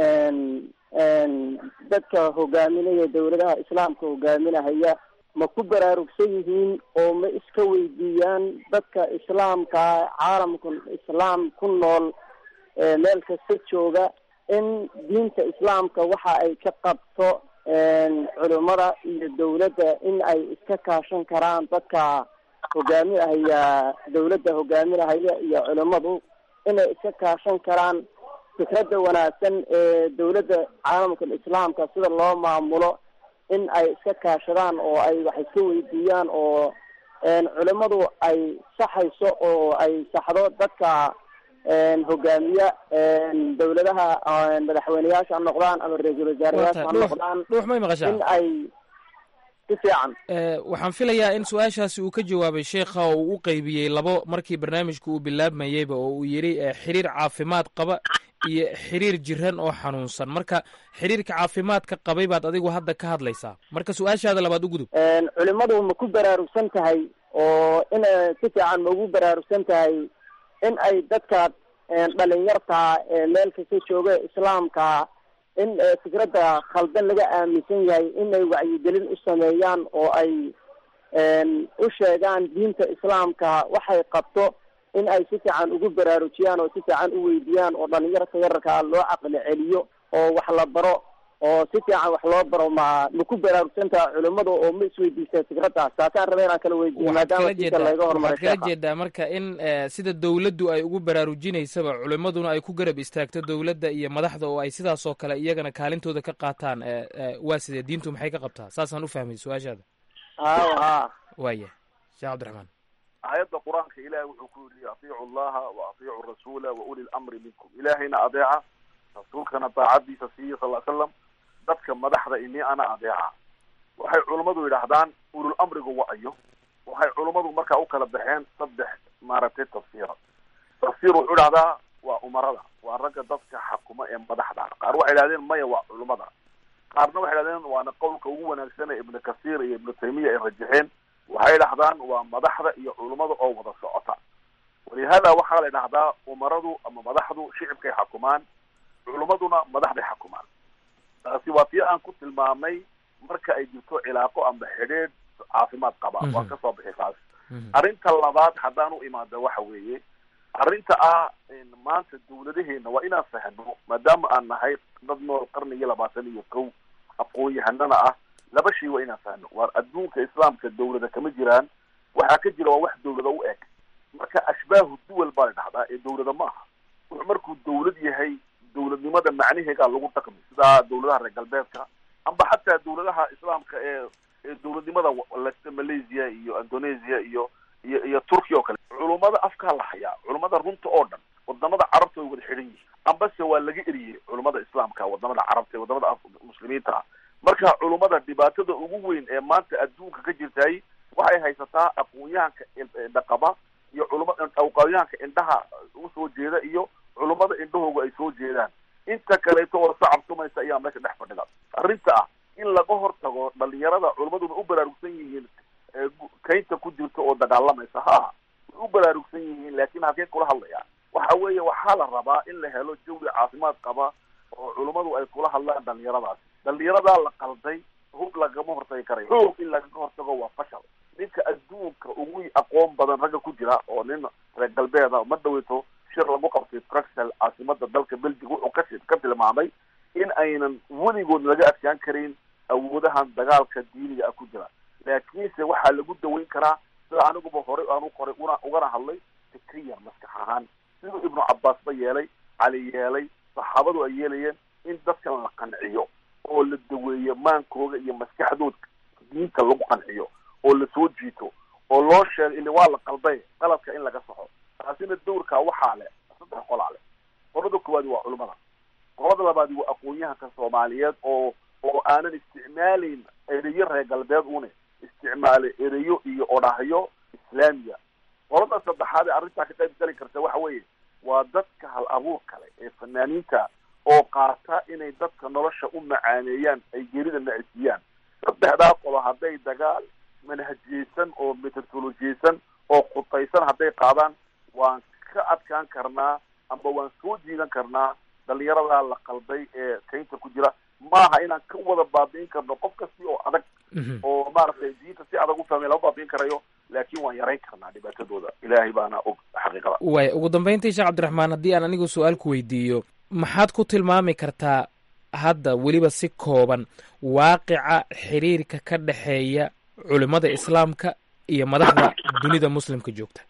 dadka hogaaminaya dawladaha islaamka hogaaminahaya ma ku baraarugsan yihiin oo ma iska weydiiyaan dadka islaamka caalamka islaam ku nool meel kasta jooga in diinta islaamka waxa ay ka qabto culimada iyo dawladda in ay iska kaashan karaan dadka hogaaminahaya dawladda hogaaminahaya iyo culimadu inay iska kaashan karaan fikradda wanaagsan ee dawladda caalamka islaamka sida loo maamulo in ay iska kaashadaan oo ay wax iska weydiiyaan oo culimadu ay saxayso oo ay saxdo dadka hogaamiya dawladaha madaxweyneyaasha ha noqdaan ama ra-iisul wasaarayaasha ha noqdaan dhuux may maqashaa in ay si fiican waxaan filayaa in su-aashaasi uu ka jawaabay sheekha oo uu u qeybiyey labo markii barnaamijku uu bilaabmayeyba oo uu yidhi xiriir caafimaad qaba iyo xiriir jiran oo xanuunsan marka xiriirka caafimaadka qabay baad adigu hadda ka hadlaysaa marka su-aashaada labaad u gudub culimadu ma ku baraarugsan tahay oo in si fiican ma ugu baraarugsan tahay in ay dadka dhalinyarta meel kasta jooga islaamka in fikradda khaldan laga aaminsan yahay in ay wacyigelin u sameeyaan oo ay u sheegaan diinta islaamka waxay qabto in ay si fiican ugu baraarujiyaan oo si fiican u weydiiyaan oo dhalinyarta yararkaa loo caqli celiyo oo wax la baro oo si fiican wax loo baro ma ma ku baraarugsantaha culimadu oo ma isweydiistaa fikraddaas taasaan raba inaan kala weydiiyo maadaama diinta laga hormaray waxaad kala jeedaa marka in sida dawladdu ay ugu baraarujinaysaba culimaduna ay ku garab istaagto dawladda iyo madaxda oo ay sidaas oo kale iyagana kaalintooda ka qaataan waa sidee diintu maxay ka qabtaa saasaan u fahmay su-aashaada haw ha waaya sheekh cabdiraxmaan aayadda qur-aanka ilahay wuxuu ku yidhi atiicu allaha wa atiicu rasuula wa uli lamri minkum ilaahayna adeeca rasuulkana daacadiisa siiya sal l slam dadka madaxda ini ana adeeca waxay culummadu yidhaahdaan ulul amrigu wa-ayo waxay culummadu markaa u kala baxeen saddex maaragtay tafsiira tafsiir wuxuu idhahdaa waa umarada waa ragga dadka xakuma ee madaxda qaar waxay idhahdeen maya waa culummada qaarna waxay idhahdeen waana qowlka ugu wanaagsan ee ibnu kasiir iyo ibnu taymiya ay rajaxeen waxay idhahdaan waa madaxda iyo culummada oo wada socota walihada waxaa la idhahdaa umaradu ama madaxdu shicibkay xakumaan culummaduna madaxday xakumaan taasi waa tii aan ku tilmaamay marka ay jirto cilaaqo amba xidhiidh caafimaad qaba waa kasoo bixi taas arrinta labaad haddaan u imaado waxa weeye arrinta ah maanta dawladaheena waa inaan fahno maadaama aan nahay dad nool qarnigii labaatan iyo kow aqoon-yahanana ah laba shay waa inaan fahno waar adduunka islaamka dawlada kama jiraan waxaa ka jira waa wax dawlada u eg marka ashbaahu duwal baa la dhahdaa ee dawlada ma aha wuxuu markuu dawlad yahay dawladnimada macnaheegaa lagu dhaqmi sida dawladaha reer galbeedka amba xataa dawladaha islaamka ee ee dawladnimada lesta malaysia iyo indonesia iyo iyo iyo turkiya oo kale culummada afkaa la hayaa culummada runta oo dhan wadamada carabta way wada xidhan yihiin ambase waa laga eriyey culummada islaamka wadamada carabta ee wadamada muslimiinta ah marka culummada dhibaatada ugu weyn ee maanta adduunka ka jirtay waxay haysataa aqoon-yahanka indhaqaba iyo culuma aqoon-yahanka indhaha usoo jeeda iyo culummada indhahooga ay soo jeedaan inta kaleeto oo sacab tumaysa ayaa meesha dhex fadhida arrinta ah in laga hortago dhalinyarada culummaduna u baraarugsan yihiin kaynta ku jirta oo dagaalamaysa ha way u baraarugsan yihiin laakiin halkeen kula hadlaya waxa weeye waxaa la rabaa in la helo jawi caafimaad qaba oo culummadu ay kula hadlaan dhalinyaradaasi dhalinyaradaa la qalday hub lagama hortagi karayo xoog in lagaga hortago waa fashal ninka adduunka ugu aqoon badan ragga ku jira oo nin reer galbeeda ma dhaweyto shir lagu qabtay bruxel caasimada dalka belgium wuxuu ka ka tilmaamay in aynan weligood laga adkaan karin awoodahan dagaalka diiniga ah ku jira laakiinse waxaa lagu daweyn karaa sida aniguba horey aanu qoray una ugana hadlay fikriyan maskax ahaan siduu ibnu cabaas ba yeelay cali yeelay saxaabadu ay yeelayeen in dadkan la qanciyo oo la daweeyo maankooga iyo maskaxdooda diinta lagu qanciyo oo lasoo jiito oo loo sheego ili waa la qalday qaladka in laga saxo taasina dawrkaa waxaa leh saddex qolaa leh qolada koowaadi waa culimada qolada labaadi waa aqoon-yahanka soomaaliyeed oo oo aanan isticmaalayn ereyo reer galbeed une isticmaalay ereyo iyo odhahyo islaamiya qolada saddexaad ee arrintaa ka qayb gali karta waxa weeye waa dadka hal abuur kale ee fanaaniinta oo qaata inay dadka nolosha u macaaneeyaan ay geerida nacisiiyaan saddexdaa qolo hadday dagaal manhajiyeysan oo metodolojiyeysan oo khutaysan hadday qaadaan waan ka adkaan karnaa amba waan soo jiidan karnaa dhalinyaradaa la qalday ee kaynta ku jira maaha inaan ka wada baabi'in karno qof kasti oo adag oo maaragtay diinta si adag u fahmay lama baabi'in karayo laakiin waan yarayn karnaa dhibaatadooda ilaahay baana og xaqiiqada waay ugu dambeyntii sheekh cabdiraxmaan haddii aan anigu su-aal ku weydiiyo maxaad ku tilmaami kartaa hadda weliba si kooban waaqica xiriirka ka dhexeeya culimada islaamka iyo madaxda dunida muslimka joogta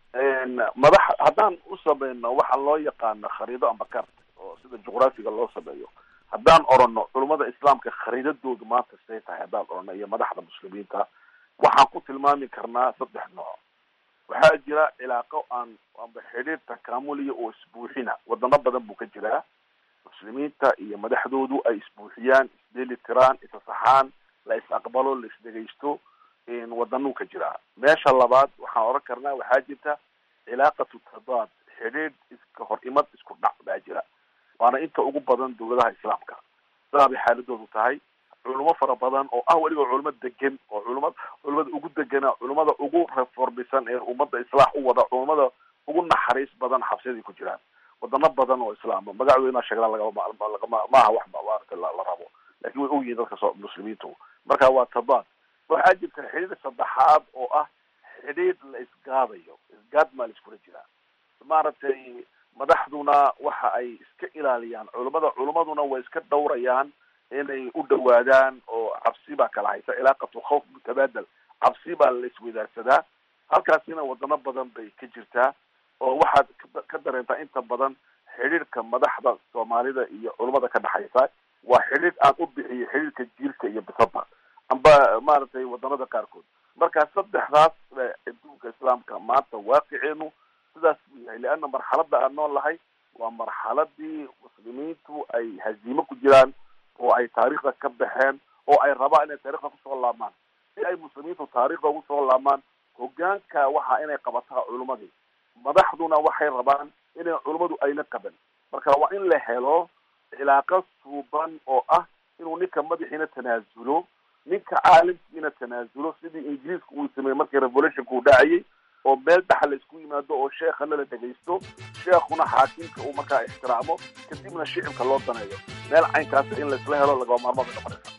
madax haddaan u samayno waxaa loo yaqaana khariido amba kart oo sida juqraafiga loo sameeyo haddaan orano culimada islaamka khariidadoodu maanta siday tahay haddaan orano iyo madaxda muslimiinta waxaan ku tilmaami karnaa saddex nooc waxaa jira cilaaqo aan amba xidhiir takaamuliya oo isbuuxina wadano badan buu ka jiraa muslimiinta iyo madaxdoodu ay isbuuxiyaan isdeli tiraan isasaxaan la is aqbalo la isdhegaysto wadanuu ka jiraa meesha labaad waxaan oran karnaa waxaa jirta cilaaqatu tadaad xidhiidh iska hor imad isku dhac baa jira waana inta ugu badan dawladaha islaamka sidaa bay xaaladoodu tahay culimo fara badan oo ah weliba culimo degan oo culima culimada ugu degana culimada ugu reformisan ee ummadda islaax u wada culimada ugu naxariis badan xabsiyaday ku jiraan wadano badan oo islaama magacdooda sheegna lagama maaha wax maarata la rabo lakin way ogyihiin dadka so muslimiintu marka waa tadaad waxaa jirta xidhiir saddexaad oo ah xidhiir la isgaadayo isgaad maa la iskula jiraa maaragtay madaxduna waxa ay iska ilaaliyaan culimada culimaduna way iska dhawrayaan inay u dhawaadaan oo cabsi baa kala haysa cilaaqatu khawf mutabaadal cabsi baa la iswadaagsadaa halkaasina wadano badan bay ka jirtaa oo waxaad ka dareentaa inta badan xidhiirka madaxda soomaalida iyo culimada ka dhexaysa waa xidhiir aan u bixiyo xidhiirka jiirka iyo bisada amba maaragtay wadanada qaarkood marka saddexdaas adduunka islaamka maanta waaqiceenu sidaas buu yahay leanna marxalada aan nool lahay waa marxaladii muslimiintu ay haziimo ku jiraan oo ay taariikhda ka baxeen oo ay rabaan inay taarikhda kusoo laamaan si ay muslimiintu taarikhda ugu soo laamaan hogaanka waxa inay qabataa culimadii madaxduna waxay rabaan inay culimmadu ayna qaban marka waa in la helo cilaaqo suuban oo ah inuu ninka madaxiina tanaasulo ninka caalimkiina tanaasulo sidii ingiriiska uu sameeyey markii revolutionka uu dhacayay oo meel dhaxa la isku yimaado oo sheekhana la dhegaysto sheekhuna xaakimka uu markaa ixtiraamo kadibna shicibka loo daneeyo meel caynkaasa in laisla helo lagaba maarmaada noqonaysa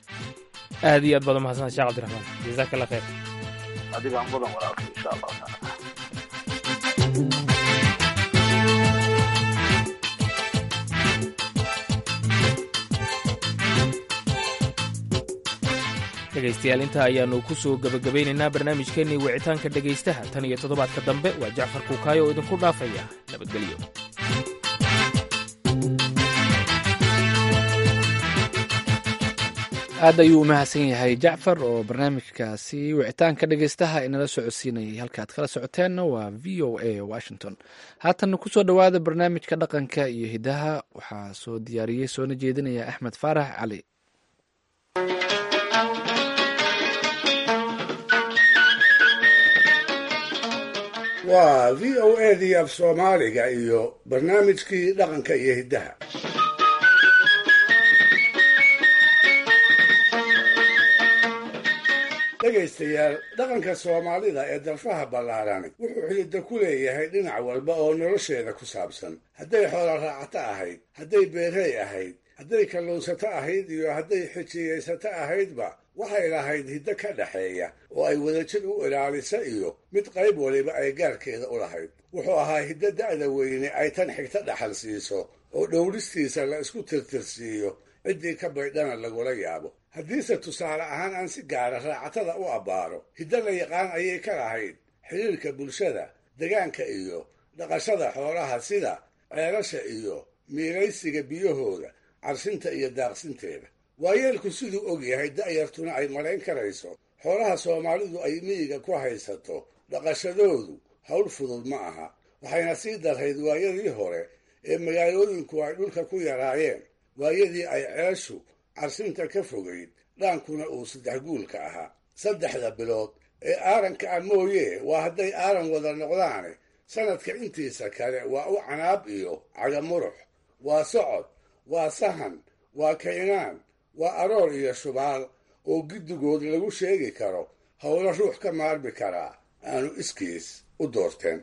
aad iyo aad baad umahadsantahay sheekh cabdiraxmaan jazaaka allah khayr adigaan mudan walaalka insha allahu taala dhegaystayaal intaa ayaannu ku soo gebagabaynaynaa barnaamijkeennii wicitaanka dhegaystaha tan iyo toddobaadka dambe waa jacfar kuukaayo oo idinku dhaafaya nabadgelyo aad ayuu u mahadsan yahay jacfar oo barnaamijkaasi wicitaanka dhegaystaha inala socodsiinayay halkaad kala socoteenna waa v o a washington haatanna kusoo dhowaada barnaamijka dhaqanka iyo hidaha waxaa soo diyaariyey soona jeedinaya axmed faarax cali waa v o a dii af soomaaliga iyo barnaamijkii dhaqanka iyo hiddaha dhegaystayaal dhaqanka soomaalida ee darfaha ballaarani wuxuu xididda ku leeyahay dhinac walba oo nolosheeda ku saabsan hadday xoolo raacato ahayd hadday beerey ahayd hadday kalluunsato ahayd iyo hadday xijiyaysato ahaydba waxay lahayd hiddo ka dhaxeeya oo ay wadajir u ilaalisa iyo mid qayb waliba ay gaarkeeda u lahayd wuxuu ahaa hiddo da'da weyne ay tan xigta dhaxal siiso oo dhowristiisa la isku tirtirsiiyo ciddii ka baydhana lagula yaabo haddiise tusaale ahaan aan si gaara raacatada u abbaaro hiddo la yaqaan ayay ka lahayd xidhiirka bulshada degaanka iyo dhaqashada xoolaha sida ceelasha iyo miilaysiga biyahooda carsinta iyo daaqsinteeda waayeelku siduu og yahay da'yartuna ay malayn karayso xoolaha soomaalidu ay miyiga ku haysato dhaqashadoodu hawl fudud ma aha waxayna sii darrayd waayadii hore ee magaalooyinku ay dhulka ku yaraayeen waayadii ay ceeshu carsinta ka fogayd dhaankuna uu saddex guulka ahaa saddexda bilood ee aaranka ah mooye waa hadday aaran wada noqdaane sanadka intiisa kale waa u canaab iyo cagamurux waa socod waa sahan waa kaynaan waa aroor iyo shubaal oo giddigood lagu sheegi karo howlo ruux ka maarmi karaa aanu iskiis u doorteen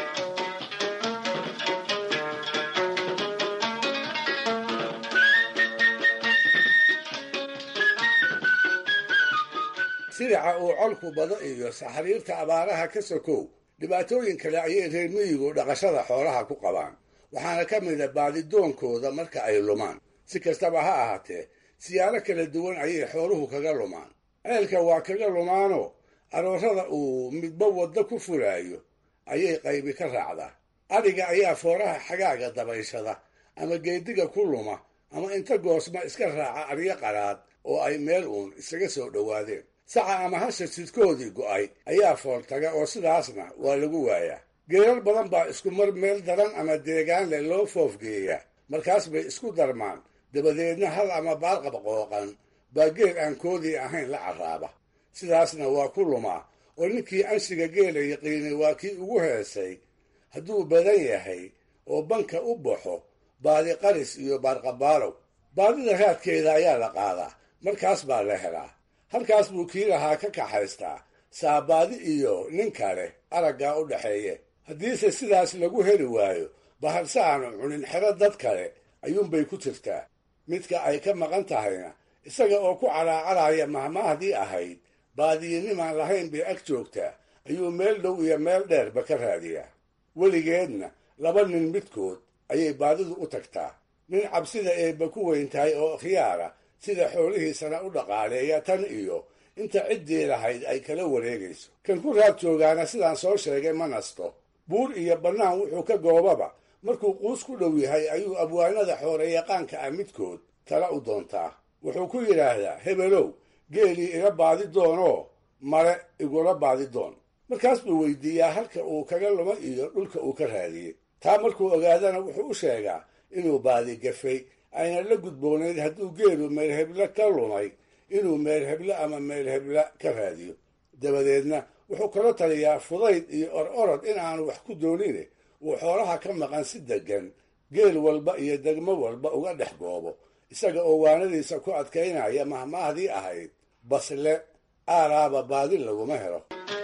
silica uu colku bado iyo saxariirta abaaraha ka sokow dhibaatooyin kale ayay reer miyigu dhaqashada xoolaha ku qabaan waxaana ka mida baadidoonkooda marka ay lumaan si kastaba ha ahaatee siyaaro kala duwan ayay xooluhu kaga lumaan ceelka waa kaga lumaanoo aroorada uu midba waddo ku furaayo ayay qaybi ka raacdaa adhiga ayaa fooraha xagaaga dabayshada ama geediga ku luma ama inta goosma iska raaca aryo qaraad oo ay meel uun isaga soo dhowaadeen saca ama hasha sidkoodii go'ay ayaa fooltaga oo sidaasna waa lagu waayaa geerar badan baa isku mar meel daran ama deegaan leh loo foofgeeyaa markaas bay isku darmaan dabadeedna hal ama baalqab qooqan baa geel aan koodii ahayn la carraaba sidaasna waa ku lumaa oo ninkii anshiga geela yaqiinay waa kii ugu heesay hadduu badan yahay oo banka u baxo baadi qaris iyo baarqabaalow baadida raadkeeda ayaa la qaadaa markaas baa la helaa halkaas buu kii lahaa ka kaxaystaa saabaadi iyo nin kale araggaa u dhaxeeye haddiise sidaas lagu heli waayo baharse aanu cunin xero dad kale ayuunbay ku jirtaa midka ay ka maqan tahayna isaga oo ku calaacaraya mahmaahdii ahayd baadiyinimaan lahayn bay ag joogtaa ayuu meel dhow iyo meel dheerba ka raadiyaa weligeedna laba nin midkood ayay baadidu u tagtaa nin cabsida eebba ku weyn tahay oo khiyaara sida xoolihiisana u dhaqaaleeya tan iyo inta ciddii lahayd ay kala wareegayso kan ku raad joogaana sidaan soo sheegay ma nasto buur iyo bannaan wuxuu ka goobaba markuu quus ku dhow yahay ayuu abwaanada xooreyaqaanka ah midkood tala u doontaa wuxuu ku yidhaahdaa hebelow geelii iga baadi doonoo mare igula baadi doon markaas buu weydiiyaa halka uu kaga luma iyo dhulka uu ka raadiyey taa markuu ogaadana wuxuu u sheegaa inuu baadi gafay ayna la gudboonayd hadduu geelu meelhebla ka lumay inuu meelheblo ama meelhebla ka raadiyo dabadeedna wuxuu kala taliyaa fudayd iyo or orod in aanu wax ku doonine uu xoolaha ka maqan si deggan geel walba iyo degmo walba uga dhex goobo isaga oo waanadiisa ku adkaynaya mahmaahdii ahayd basle aaraaba baadi laguma helo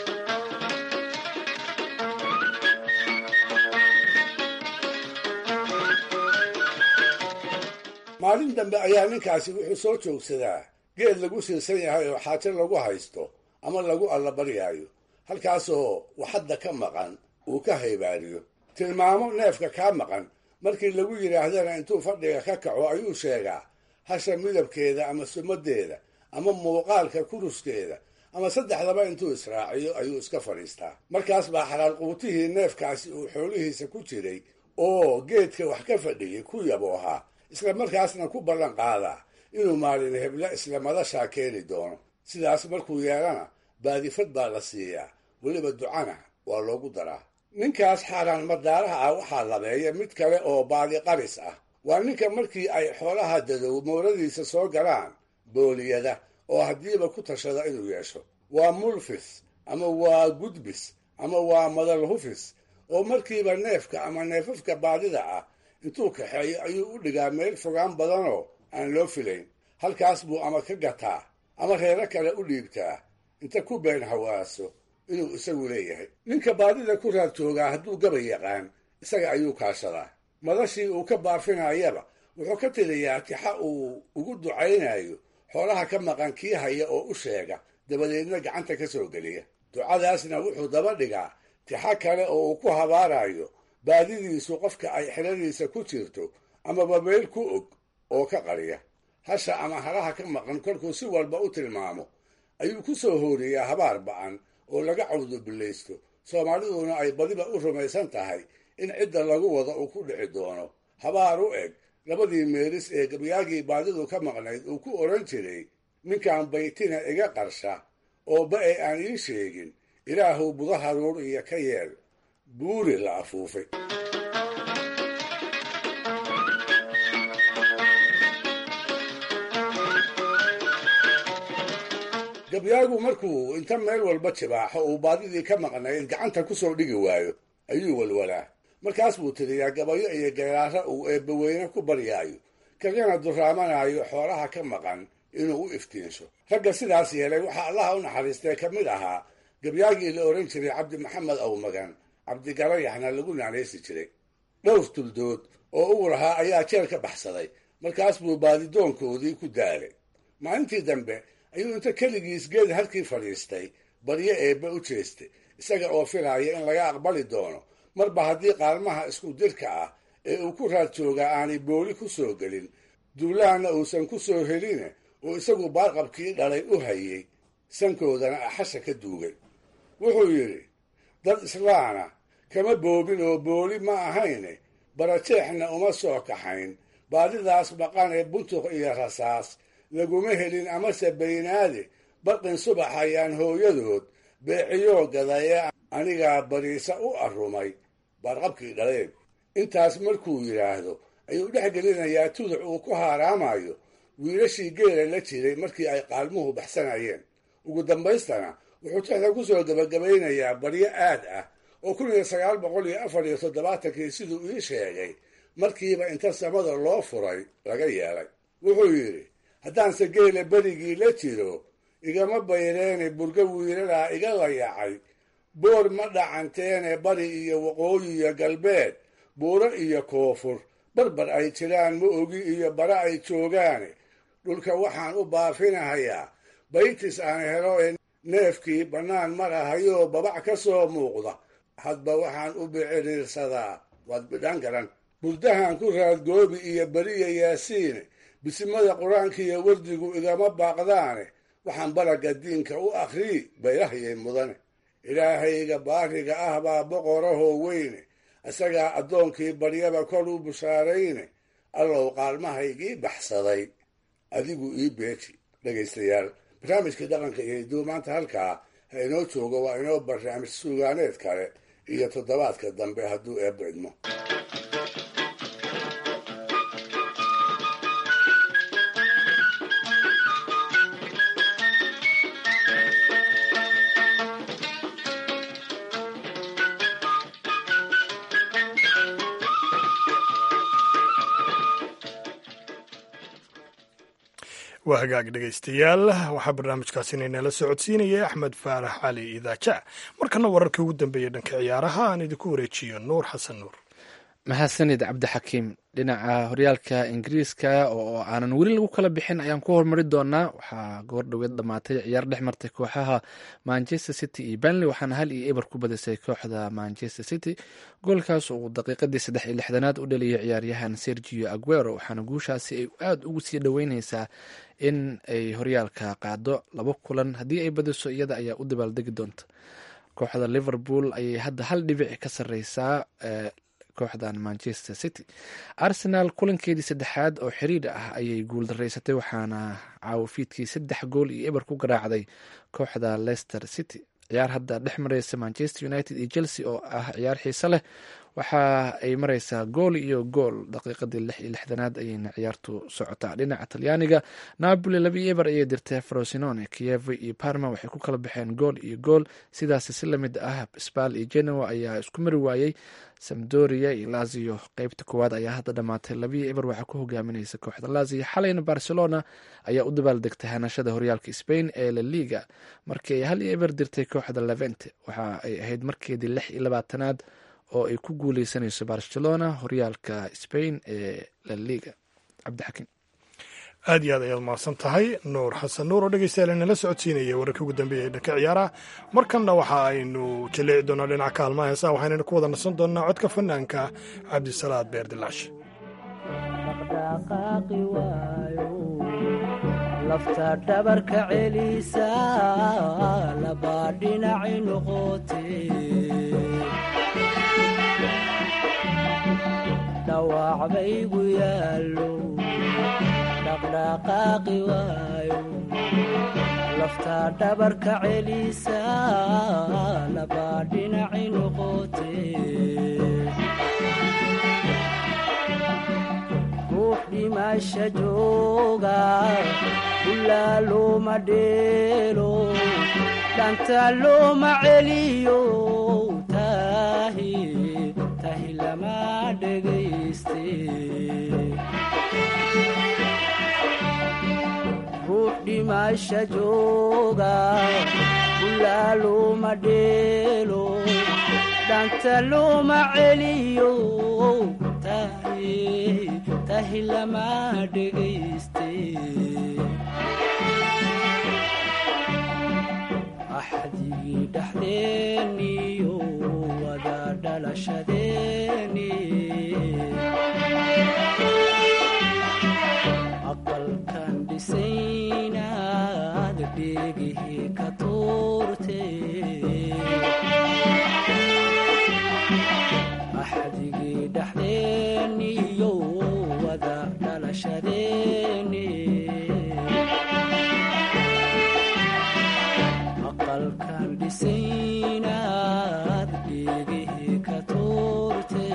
maalin dambe ayaa ninkaasi wuxuu soo joogsadaa geed lagu siirsan yahay oo xaajo lagu haysto ama lagu allabaryaayo halkaasoo waxadda ka maqan uu ka haybaariyo tilmaamo neefka kaa maqan markii lagu yidhaahdana intuu fadhiga ka kaco ayuu sheegaa hasha midabkeeda ama sumadeeda ama muuqaalka kuruskeeda ama saddexdaba intuu israaciyo ayuu iska fadhiistaa markaas baa xalaal quutihii neefkaasi uu xoolihiisa ku jiray oo geedka wax ka fadhiyey ku yaboohaa isla markaasna ku ballan qaadaa inuu maalin hebla isla madashaa keeni doono sidaas markuu yeelana baadifad baa la siiyaa weliba ducana waa loogu daraa ninkaas xaaraan madaaraha ah waxaa labeeya mid kale oo baadi qaris ah waa ninka markii ay xoolaha dadow mooradiisa soo galaan booliyada oo haddiiba ku tashada inuu yeesho waa mulfis ama waa gudbis ama waa madalhufis oo markiiba neefka ama neefafka baadida ah intuu kaxeeyo ayuu u dhigaa meel fogaan badanoo aan loo filayn halkaas buu ama ka gataa ama reero kale u dhiibtaa inta ku been hawaaso inuu isagu leeyahay ninka baadida ku raad joogaa hadduu gabay yaqaan isaga ayuu kaashadaa madashii uu ka baafinayaba wuxuu ka tiriyaa tixa uu ugu ducaynayo xoolaha ka maqan kii haya oo u sheega dabadeedna gacanta ka soo geliya ducadaasna wuxuu daba dhigaa tixa kale oo uu ku habaarayo baadidiisu qofka ay xiladiisa ku jirto amaba meel ku og oo ka qariya hasha ama halaha ka maqan kolkuu si walba u tilmaamo ayuu ku soo hooriyaa habaar ba'an oo laga cawdubillaysto soomaaliduna ay badiba u rumaysan tahay in cidda lagu wado uu ku dhici doono habaar u eg labadii meelis ee gabyaagii baadidu ka maqnayd uu ku odhan jiray ninkan baytina iga qarsha oo ba-e aan ii sheegin ilaahuw buda haruur iyo ka yeel buuri la afuufay gabyaagu markuu inta meel walba jibaaxo uu baadidii ka maqnayd gacanta kusoo dhigi waayo ayuu walwalaa markaas buu tiriyaa gabayo iyo geeraaro uu eebbaweyne ku baryaayo kagana duraamanaayo xoolaha ka maqan inuu u iftiinsho ragga sidaas yeelay waxaa allaha u naxariistay ka mid ahaa gabyaagii la odhan jiray cabdi maxamed awmagan cabdigarayaxna lagu naanaysi jiray dhowr tuldood oo ugu lahaa ayaa jeel ka baxsaday markaas buu baadidoonkoodii ku daalay maalintii dambe ayuu inta keligiis geed halkii fadhiistay baryo eebbe u jeestay isaga oo filaaya in laga aqbali doono marba haddii qaalmaha isku dirka ah ee uu ku raad joogaa aanay booli ku soo gelin duulahanna uusan ku soo heline oo isagu baarqabkii dhalay u hayay sankoodana axasha ka duugay wuxuu yidhi dad islaana kama boobin oo booli ma ahayne barajeexna uma soo kaxayn baadidaas maqan ee buntuq iyo rasaas laguma helin amase baynaade barqin subax ayaan hooyadood beeciyoo gadayee anigaa bariisa u arrumay baarqabkii dhaleen intaas markuu yidhaahdo ayuu dhex gelinayaa tuduc uu ku haaraamayo wiilashii geela la jiray markii ay qaalmuhu baxsanayeen ugu dambaystana wuxuu tixda ku soo gebagabaynayaa baryo aad ah oo kun iyo sagaal boqol iyo afar iyo toddobaatankii siduu ii sheegay markiiba inta samada loo furay laga yeelay wuxuu yidhi haddaanse geela berigii la jiro igama bayreene burga wiilalaa iga layacay boor ma dhacanteene bari iyo waqooyi iyo galbeed buuro iyo koonfur barbar ay jiraan ma ogi iyo bara ay joogaane dhulka waxaan u baafinahayaa baytis aan helo ee neefkii bannaan marahayoo babac ka soo muuqda hadba waxaan u biciriirsadaa waad bidhan garan burdahan ku raadgoobi iyo beriya yaasiine bisimada qur-aanka iyo wardigu igama baaqdaane waxaan baraga diinka u akhrii bayrahayay mudane ilaahayga baariga ah baa boqorahoo weyne isagaa addoonkii baryaba kor u bushaarayne allow qaalmahaygii baxsaday adigu ii beeji dhegaystayaal barnaamijkii dhaqanka iyo hidduu maanta halkaa ha inoo joogo waa inoo barnaamij suugaaneed kale iyo toddobaadka dambe hadduu eebba idmo waa hagaag dhegaystayaal waxaa barnaamijkaasina inala socodsiinayay axmed faarax cali idaaja markana wararkii ugu dambeeyey dhanka ciyaaraha aan idinku wareejiyo nuur xasan nuur mahadsanid cabdixakiim dhinaca horyaalka ingiriiska oo aanan weli lagu kala bixin ayaan ku hormari doonaa waxaa goor dhoweed dhamaatay ciyaar dhex martay kooxaha manchester city iyo benley waxaana hal iyo eber ku badisay kooxda manchester city goolkaas uu daqiiqadii saddex iyo lixdanaad u dhaliyay ciyaaryahan sergio aguero waxaana guushaasi ay aada ugu sii dhoweyneysaa in ay horyaalka qaado laba kulan haddii ay badiso iyada ayaa u dabaaldegi doonta kooxda liverpool ayay hadda hal dhibic ka sareysaa kooxdan manchester city arsenal kulankeedii saddexaad oo xiriir ah ayay guuldaraysatay waxaana caawafiidkii saddex gool iyo eber ku garaacday kooxda leicester city ciyaar hadda dhex mareysa manchester united iyo chelsea oo ah ciyaar xiise leh waxa ay mareysaa gool iyo gool daqiiqadii lix iyo lixdanaad ayayna ciyaartu socotaa dhinaca talyaaniga napoli laba iyo eber ayay dirtay frosinone kiev iyo parma waxay ku kala baxeen gool iyo gool sidaas si lamid ah sbal iyo genoa ayaa isku mari waayey samdoria iyo lazio qeybta koowaad ayaa hadda dhamaatay labiyo eber waxaa ku hogaamineysa kooxda lazio xalayna barcelona ayaa u dabaaldegtay hanashada horyaalka spain ee la liga markii ay hal iyo eber dirtay kooxda levente waxa ay ahayd markeedii lix iyo labaatanaad oo ay ku guuleysanayso barcelona horyaalka spain ee la liga cabdixakiim aad iyo aad ayaad mahadsan tahay nuur xasan nuur oo dhegeystayaal inala socodsiinaya wararkii ugu dambeeyay dhanka ciyaaraha markanna waxa aynu jaleeci doonaa dhinaca kaalmaha heesaha waxaynaynu ku wada nasan doonaa codka fanaanka cabdisalaad beerdilaash lafta dhabarka celisa laba dhinaci noqote dhawac baygu yaallo dhaqdhaqaaqi waayo lafta dhabarka celisa laba dhinaci noqote ruux dhimasha jooga ulaa looma dheelo dhanta looma celiyo tahi tahi lama dhegayste ruux dhimasha jooga ulaa looma dheelo dhanta looma celiyo tahi tahi lama dhegayste axdigii dhexdeeniyo wada dhalashadeeni aqalkan dhisaynaad dheegihii ka tuurte axdigii dhexdeeniyo wada dhalashadeeni aqalkan dhisaynaad dheegihii ka tuurte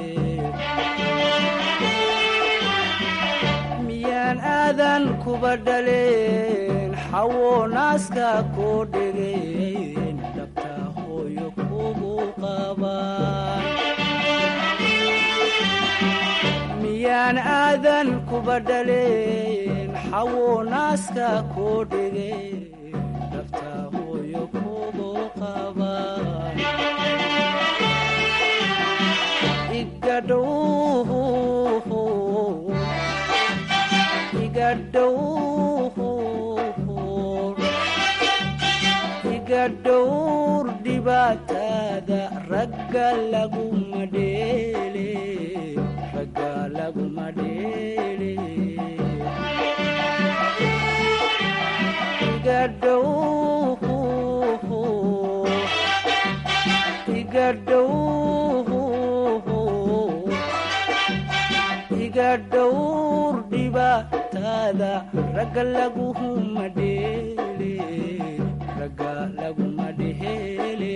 miyaan aadan kuba dhaleen xawo naaska koo dhegeen dhabta hooyo kugu qabaan miyaan aadan kuba dhaleen xawo naaska koo dhegeen dhabta hooyo kugu qabaan igadhow iga dhowr dhibaatada ragga laguma dheele ragga laguma dheele iga dhow iga dhow iga dhowr dhibaatada ragga laguma dheele ragga laguma dheele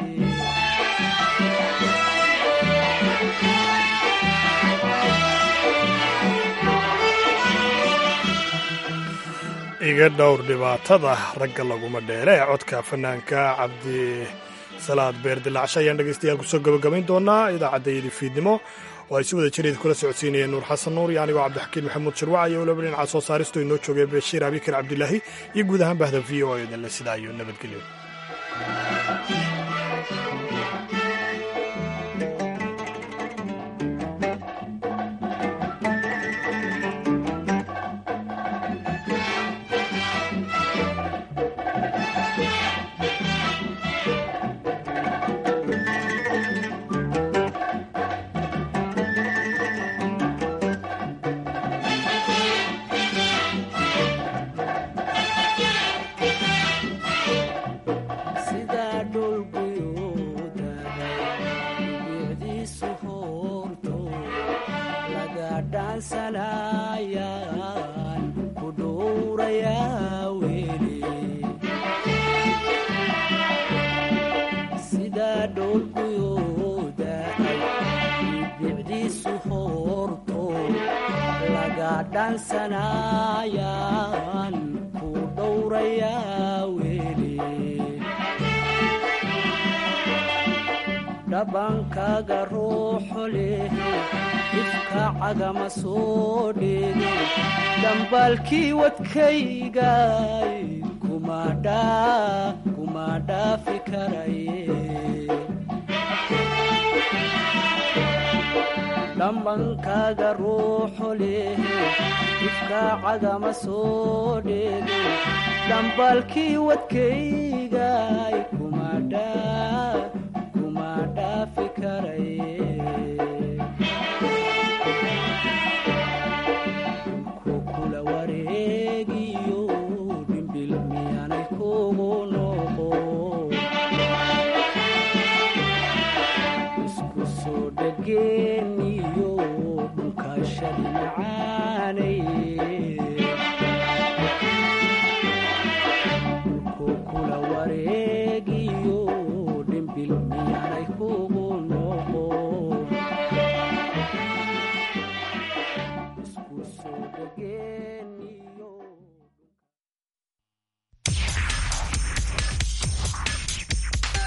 iga dhowr dhibaatada ragga laguma dheele ee codka fanaanka cabdi salaad beer dilaacsha ayaan dhegaystayaal kusoo gabagabayn doonaa idaacaddayadii fiidnimo oo ay si wada jireed kula socodsiinayeen nuur xasan nuur iyo anigoo cabdixakiin maxamuud shirwac iyo waliba dhinaca soo saaristu inoo joogay bashiir abikar cabdilaahi iyo guud ahaan bahda v o edanle sidaa iyo nabadgelyo sidaa dhulguyooda bicdiisu hoorto laga dhaansanayaan ku dhowrayaa weli sidaa dhulguyooda bicdiisu hoorto laga dhaansanayaan ku dhowrayaa weli dhabankaaga ruuxo leh ifka cagama soo dheege dhambaalkii wadkaygay kuma dhaa kuma dhaafi karaye dhambankaaga ruuxo leh ifka cagama soo dheege dhambaalkii wadkaygay